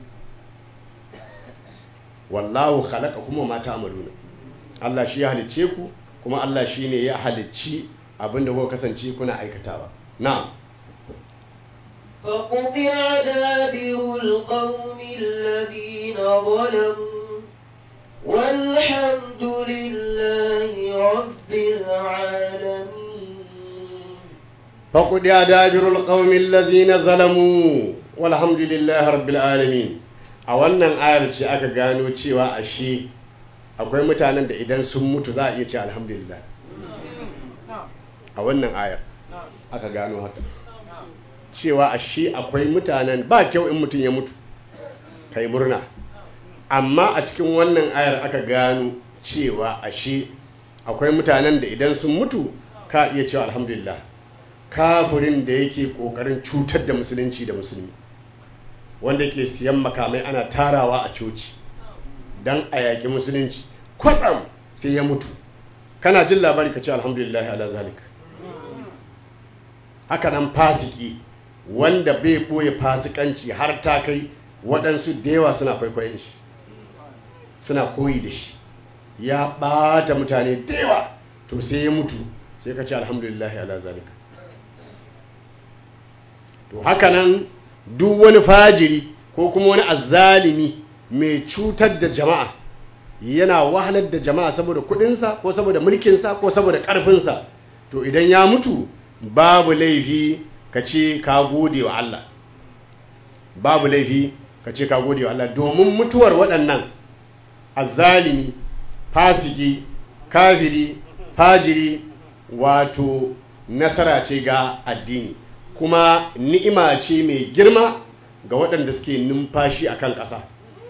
wallahu khalaqa kuma ma ta'maluna Allah shi ya halicce ku kuma Allah shi ne ya halicci abinda kuka kasance kuna aikatawa na'am فقطع دابر القوم الذين ظلموا والحمد لله رب العالمين فقد دابر القوم الذين ظلموا والحمد لله رب العالمين a wannan ayar ce aka gano cewa ashe akwai mutanen da idan sun mutu za a iya ce alhamdulillah a wannan ayar aka gano haka cewa ashe akwai mutanen ba kyau in mutum ya mutu kai murna amma a cikin wannan ayar aka gano cewa ashe akwai mutanen da idan sun mutu ka iya cewa alhamdulillah kafirin da yake kokarin cutar da musulunci da musulmi wanda ke siyan makamai ana tarawa a coci don a yaƙi musulunci kwatsam sai ya mutu kana jin labari ka ce alhamdulillah ala zalik haka nan fasiki wanda bai ɓoye fasikanci har ta kai waɗansu da yawa suna kwaikwayon shi suna koyi da shi ya ɓata mutane da yawa to sai ya mutu sai ka ce alhamdulillah ala zalik to haka nan duk wani fajiri ko kuma wani azzalimi mai cutar da jama'a yana wahalar da jama'a saboda kudinsa ko saboda mulkinsa ko saboda karfinsa to idan ya mutu babu laifi ka ce ka gode wa Allah babu laifi ka ce ka gode wa Allah domin mutuwar waɗannan azzalimi fasiki kafiri fajiri wato nasara ce ga addini kuma ni'ima ce mai girma ga waɗanda suke numfashi a kan ƙasa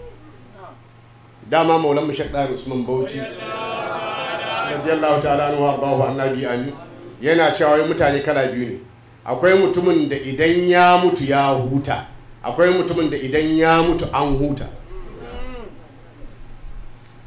dama maulan mashak ɗari usman bauchi radiyallahu ta'ala anhu arbahu annabi amin yana cewa wai mutane kala biyu ne akwai mutumin da idan ya mutu ya huta akwai mutumin da idan ya mutu an huta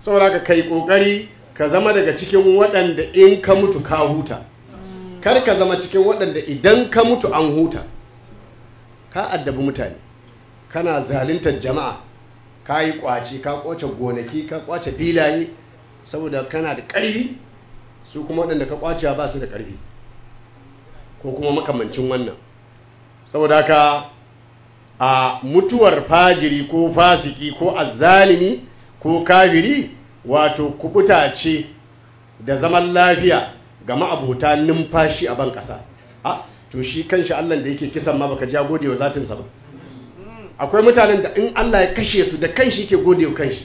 saboda ka kai kokari ka zama daga cikin waɗanda in ka mutu ka huta kar ka zama cikin waɗanda idan ka mutu an huta ka addabi mutane kana zaluntar jama'a ka yi kwace ka kwace gonaki ka kwace filaye saboda kana da ƙarfi su kuma waɗanda ka kwace ba su da ƙarfi ko kuma makamancin wannan saboda haka a mutuwar fajiri ko fasiki ko azzalimi ko kafiri wato kubuta ce da zaman lafiya ga ma'abuta numfashi a ban ƙasa a to shi kanshi Allah da yake kisan ma baka ja gode wa zatinsa ba akwai mutanen da in Allah ya kashe su da kanshi ke gode wa kanshi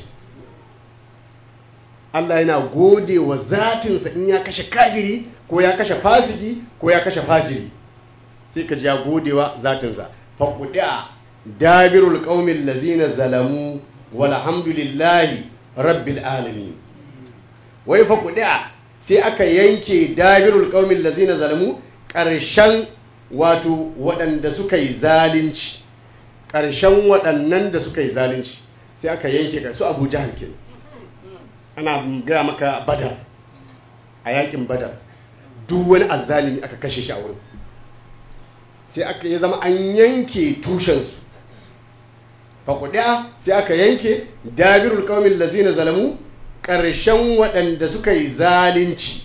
Allah yana gode wa zatinsa in ya kashe kafiri ko ya kashe fasiki ko ya kashe fajiri sai ka ja gode wa zatinsa faƙuɗa dabirul ƙaumin lazina zalamu walhamdulillahi rabbil alamin wai faƙuɗa sai aka yanke dabirul ƙaumin lazina zalamu ƙarshen wato waɗanda suka yi zalunci ƙarshen waɗannan da suka yi zalunci sai aka yanke su abu jihar ke ana gaya maka badar a yakin badar duk wani azzalimi aka kashe shi a wurin sai aka yi zama an yanke tushensu faƙuɗa sai aka yanke dabirul ƙaumin lazina zalamu ƙarshen waɗanda suka yi zalunci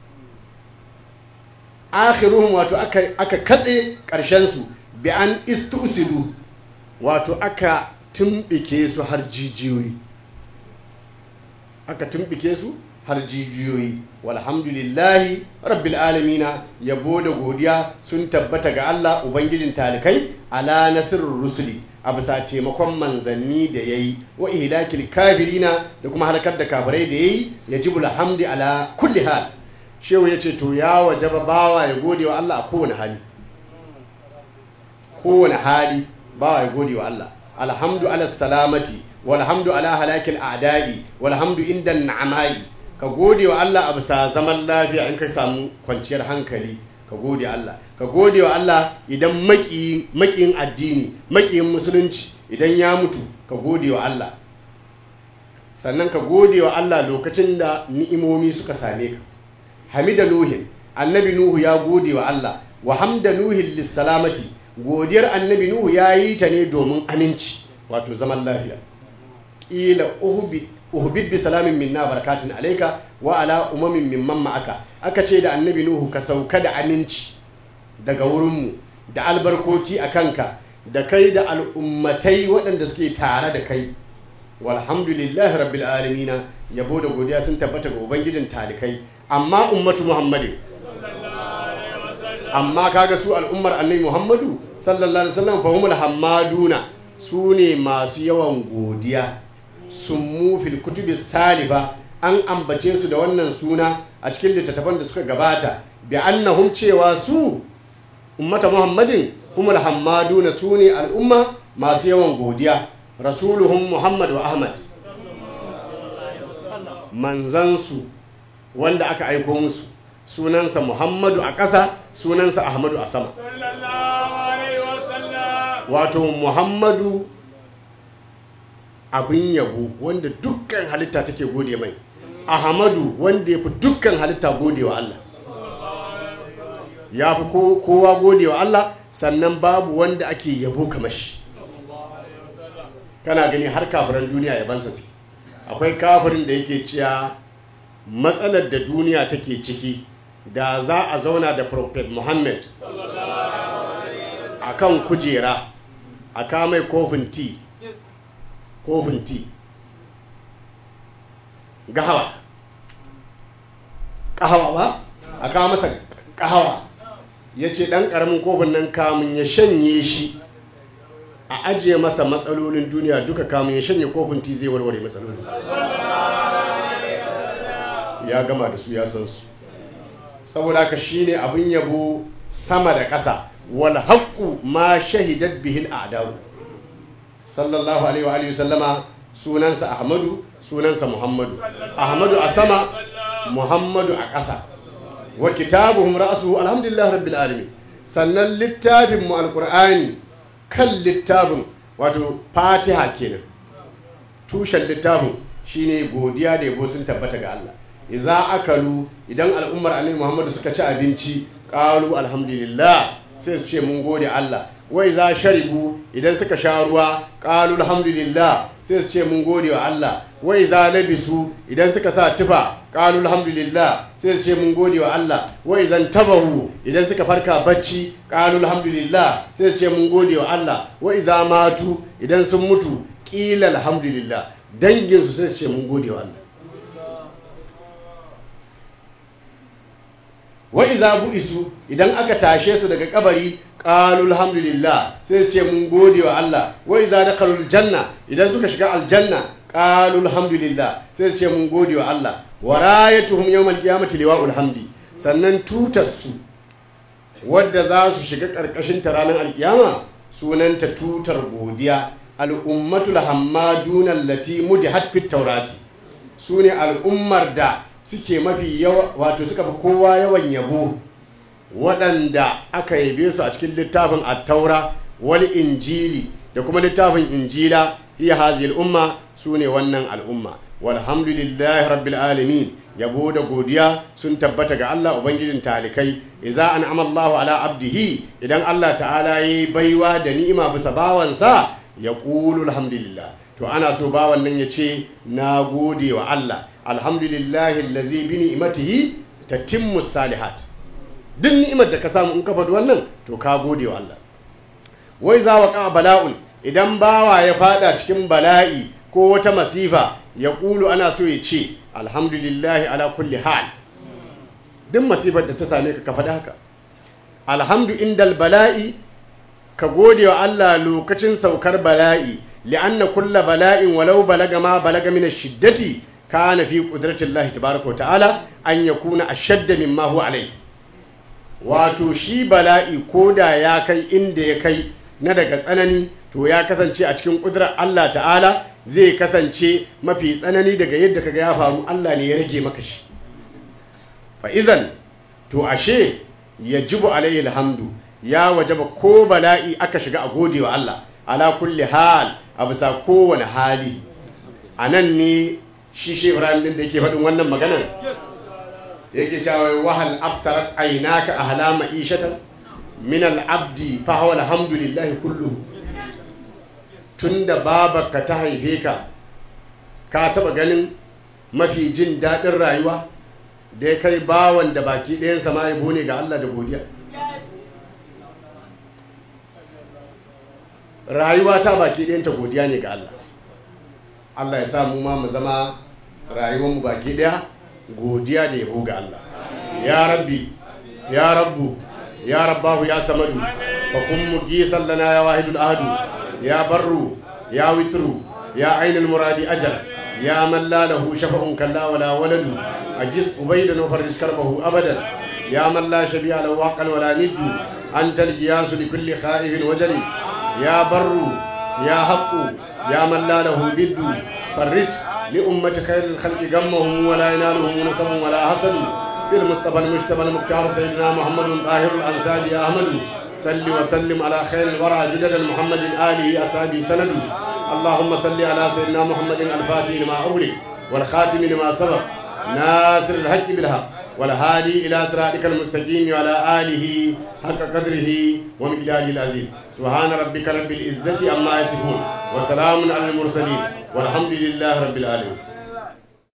akhiruhum wato aka katse ƙarshensu bi an istusidu wato aka tumbike su har jijiyoyi aka tumbike su har jijiyoyi walhamdulillahi rabbil alamina yabo da godiya sun tabbata ga Allah ubangijin talikai ala nasirur rusuli a bisa taimakon manzanni da yayi wa ihlakil kafirina da kuma halakar da kafirai da yayi yajibul hamdi ala kulli hal shehu yace to ya wajaba bawa ya gode wa Allah a kowane hali kowane hali bawa ya gode wa Allah alhamdu ala salamati walhamdu ala halakil a'da'i walhamdu inda na'amai ka gode wa Allah a bisa zaman lafiya in ka samu kwanciyar hankali ka gode Allah ka gode wa Allah idan makiyin addini makiyin musulunci idan ya mutu ka gode wa Allah sannan ka gode wa Allah lokacin da ni'imomi suka same ka hamida nuhin annabi nuhu ya gode wa Allah wa hamda nuhin lissalamati godiyar annabi nuhu ya yi ta ne domin aminci wato zaman lafiya ƙila uhbid bi salamin minna barakatun alaika wa ala umamin mimman ma'aka aka ce da annabi nuhu ka sauka da aminci daga wurinmu da albarkoki a kanka da kai da al'ummatai waɗanda suke tare da kai walhamdulillahi rabbil alamina yabo da godiya sun tabbata ga ubangijin talikai amma ummatu muhammadin amma kaga su al'ummar annabi muhammadu sallallahu alaihi wasallam fahimul hammaduna su ne masu yawan godiya summu fil kutubi salifa an ambace su da wannan suna a cikin littattafan da suka gabata bi annahum cewa su ummata muhammadin humul hammaduna su ne al'umma masu yawan godiya rasuluhum muhammad wa ahmad manzansu wanda aka aiko musu sunansa muhammadu a ƙasa sunansa ahmadu a sama wato muhammadu abin yabo wanda dukkan halitta take gode mai ahmadu wanda ya fi dukkan halitta gode wa Allah ya fi kowa gode wa Allah sannan babu wanda ake yabo kamar shi kana gani har kafiran duniya yabansa su akwai kafirin da yake cewa matsalar da duniya take ciki da za a zauna da prophet muhammad a kan kujera a kamai kofin ti kofin ti gahawa kahawa ba a kawo masa kahawa ya ce ɗan ƙaramin kofin nan kamun ya shanye shi a ajiye masa matsalolin duniya duka kamun ya shanye kofin ti zai warware matsalolin ya gama da su ya san su saboda haka shine abin yabo sama da ƙasa wal haqqu ma shahidat bihi al a'daw sallallahu alaihi wa alihi sallama sunansa ahmadu sunansa muhammadu ahmadu a sama muhammadu a ƙasa wa kitabuhum ra'suhu alhamdulillah rabbil alamin sannan littafin mu alqur'ani kan littafin wato fatiha kenan tushen littafin shine godiya da yabo sun tabbata ga Allah idza akalu idan al'ummar annabi Muhammadu suka ci abinci qalu alhamdulillah sai su ce mun gode Allah wai za sharibu idan suka sha ruwa qalu alhamdulillah sai su ce mun gode wa Allah wai za labisu idan suka sa tufa qalu alhamdulillah sai su ce mun gode wa Allah wai zan tabahu idan suka farka bacci qalu alhamdulillah sai su ce mun gode wa Allah wai za matu idan sun mutu qila alhamdulillah dangin su sai su ce mun gode wa Allah wa iza bu'isu idan aka tashe su daga kabari qalu alhamdulillah sai su ce mun gode wa Allah wa iza dakhalul janna idan suka shiga aljanna qalu alhamdulillah sai su ce mun gode wa Allah wa rayatuhum yawmal qiyamati liwa'ul hamdi sannan tutar su wadda za su shiga karkashin ta ranar alkiyama sunanta tutar godiya al'ummatul hammaduna allati mudihat fit tawrati sune al'ummar da suke mafi yawa wato suka fi kowa yawan yabo waɗanda aka yabe su a cikin littafin attaura wal injili da kuma littafin injila iya hazil umma su ne wannan al'umma walhamdulillahi rabbil alamin yabo da godiya sun tabbata ga Allah ubangijin talikai idza an'ama Allahu ala abdihi idan Allah ta'ala yayi baiwa da ni'ima bisa bawansa yaqulu alhamdulillah to ana so bawan nan ya ce na gode wa Allah alhamdulillahi allazi bi ni'matihi tatimmu salihat duk ni'imar da ka samu in ka faɗi wannan to ka gode wa Allah wai za wa bala'un idan bawa ya fada cikin bala'i ko wata masifa ya ƙulu ana so ya ce alhamdulillahi ala kulli hal duk masifar da ta same ka ka faɗi haka alhamdu indal bala'i ka gode wa Allah lokacin saukar bala'i li'anna kulla bala'in walau balaga ma balaga min shiddati kana fi qudratillahi tabaaraka wa ta'ala an yakuna ashadda mimma huwa alayhi wato shi bala'i koda ya kai inda ya kai na daga tsanani to ya kasance a cikin ƙudurar Allah ta'ala zai kasance mafi tsanani daga yadda kaga ya faru Allah ne ya rage maka shi fa'izan to ashe ya jibu alayhi alhamdu ya wajaba ko bala'i aka shiga a gode wa Allah ala kulli hal a bisa kowane hali a nan ne shi shi ibrahim din da yake faɗin wannan maganar yake cewa wahal abstarat aynaka ahla ma'ishatan min al-abdi fa huwa alhamdulillah kullu tunda babarka ta haife ka ka taba ganin mafi jin daɗin rayuwa da ya kai bawan da baki ɗayan sama ya ne ga Allah da godiya rayuwa ta baki ɗayan ta godiya ne ga Allah Allah ya sa mu ma mu zama rayuwar mu baki ɗaya godiya da yabo ga Allah ya rabbi ya rabbu ya rabbahu ya samadu fa kun mugisan lana ya wahidul ahadu ya barru ya witru ya ainul muradi ajal ya man la lahu shafa'un kalla wala waladu ajis ubaydan wa farij karbahu abadan ya man la shabi'a lahu waqan wala niddu anta al-qiyas li kulli khaifin wajali ya barru ya haqqu ya man la lahu diddu farij لأمة خير الخلق غمهم ولا ينالهم نسب ولا حسد في المصطفى المجتبى المختار سيدنا محمد طاهر الأنساب يا أحمد صل وسلم على خير الورى جدد محمد آله أصحابه سند اللهم صل على سيدنا محمد الفاتح لما أغلق والخاتم لما سبق ناصر الحق بالحق والهادي إلى صراطك المستقيم وعلى آله حق قدره ومقداره العظيم سبحان ربك رب العزة عما يصفون وسلام على المرسلين والحمد لله رب العالمين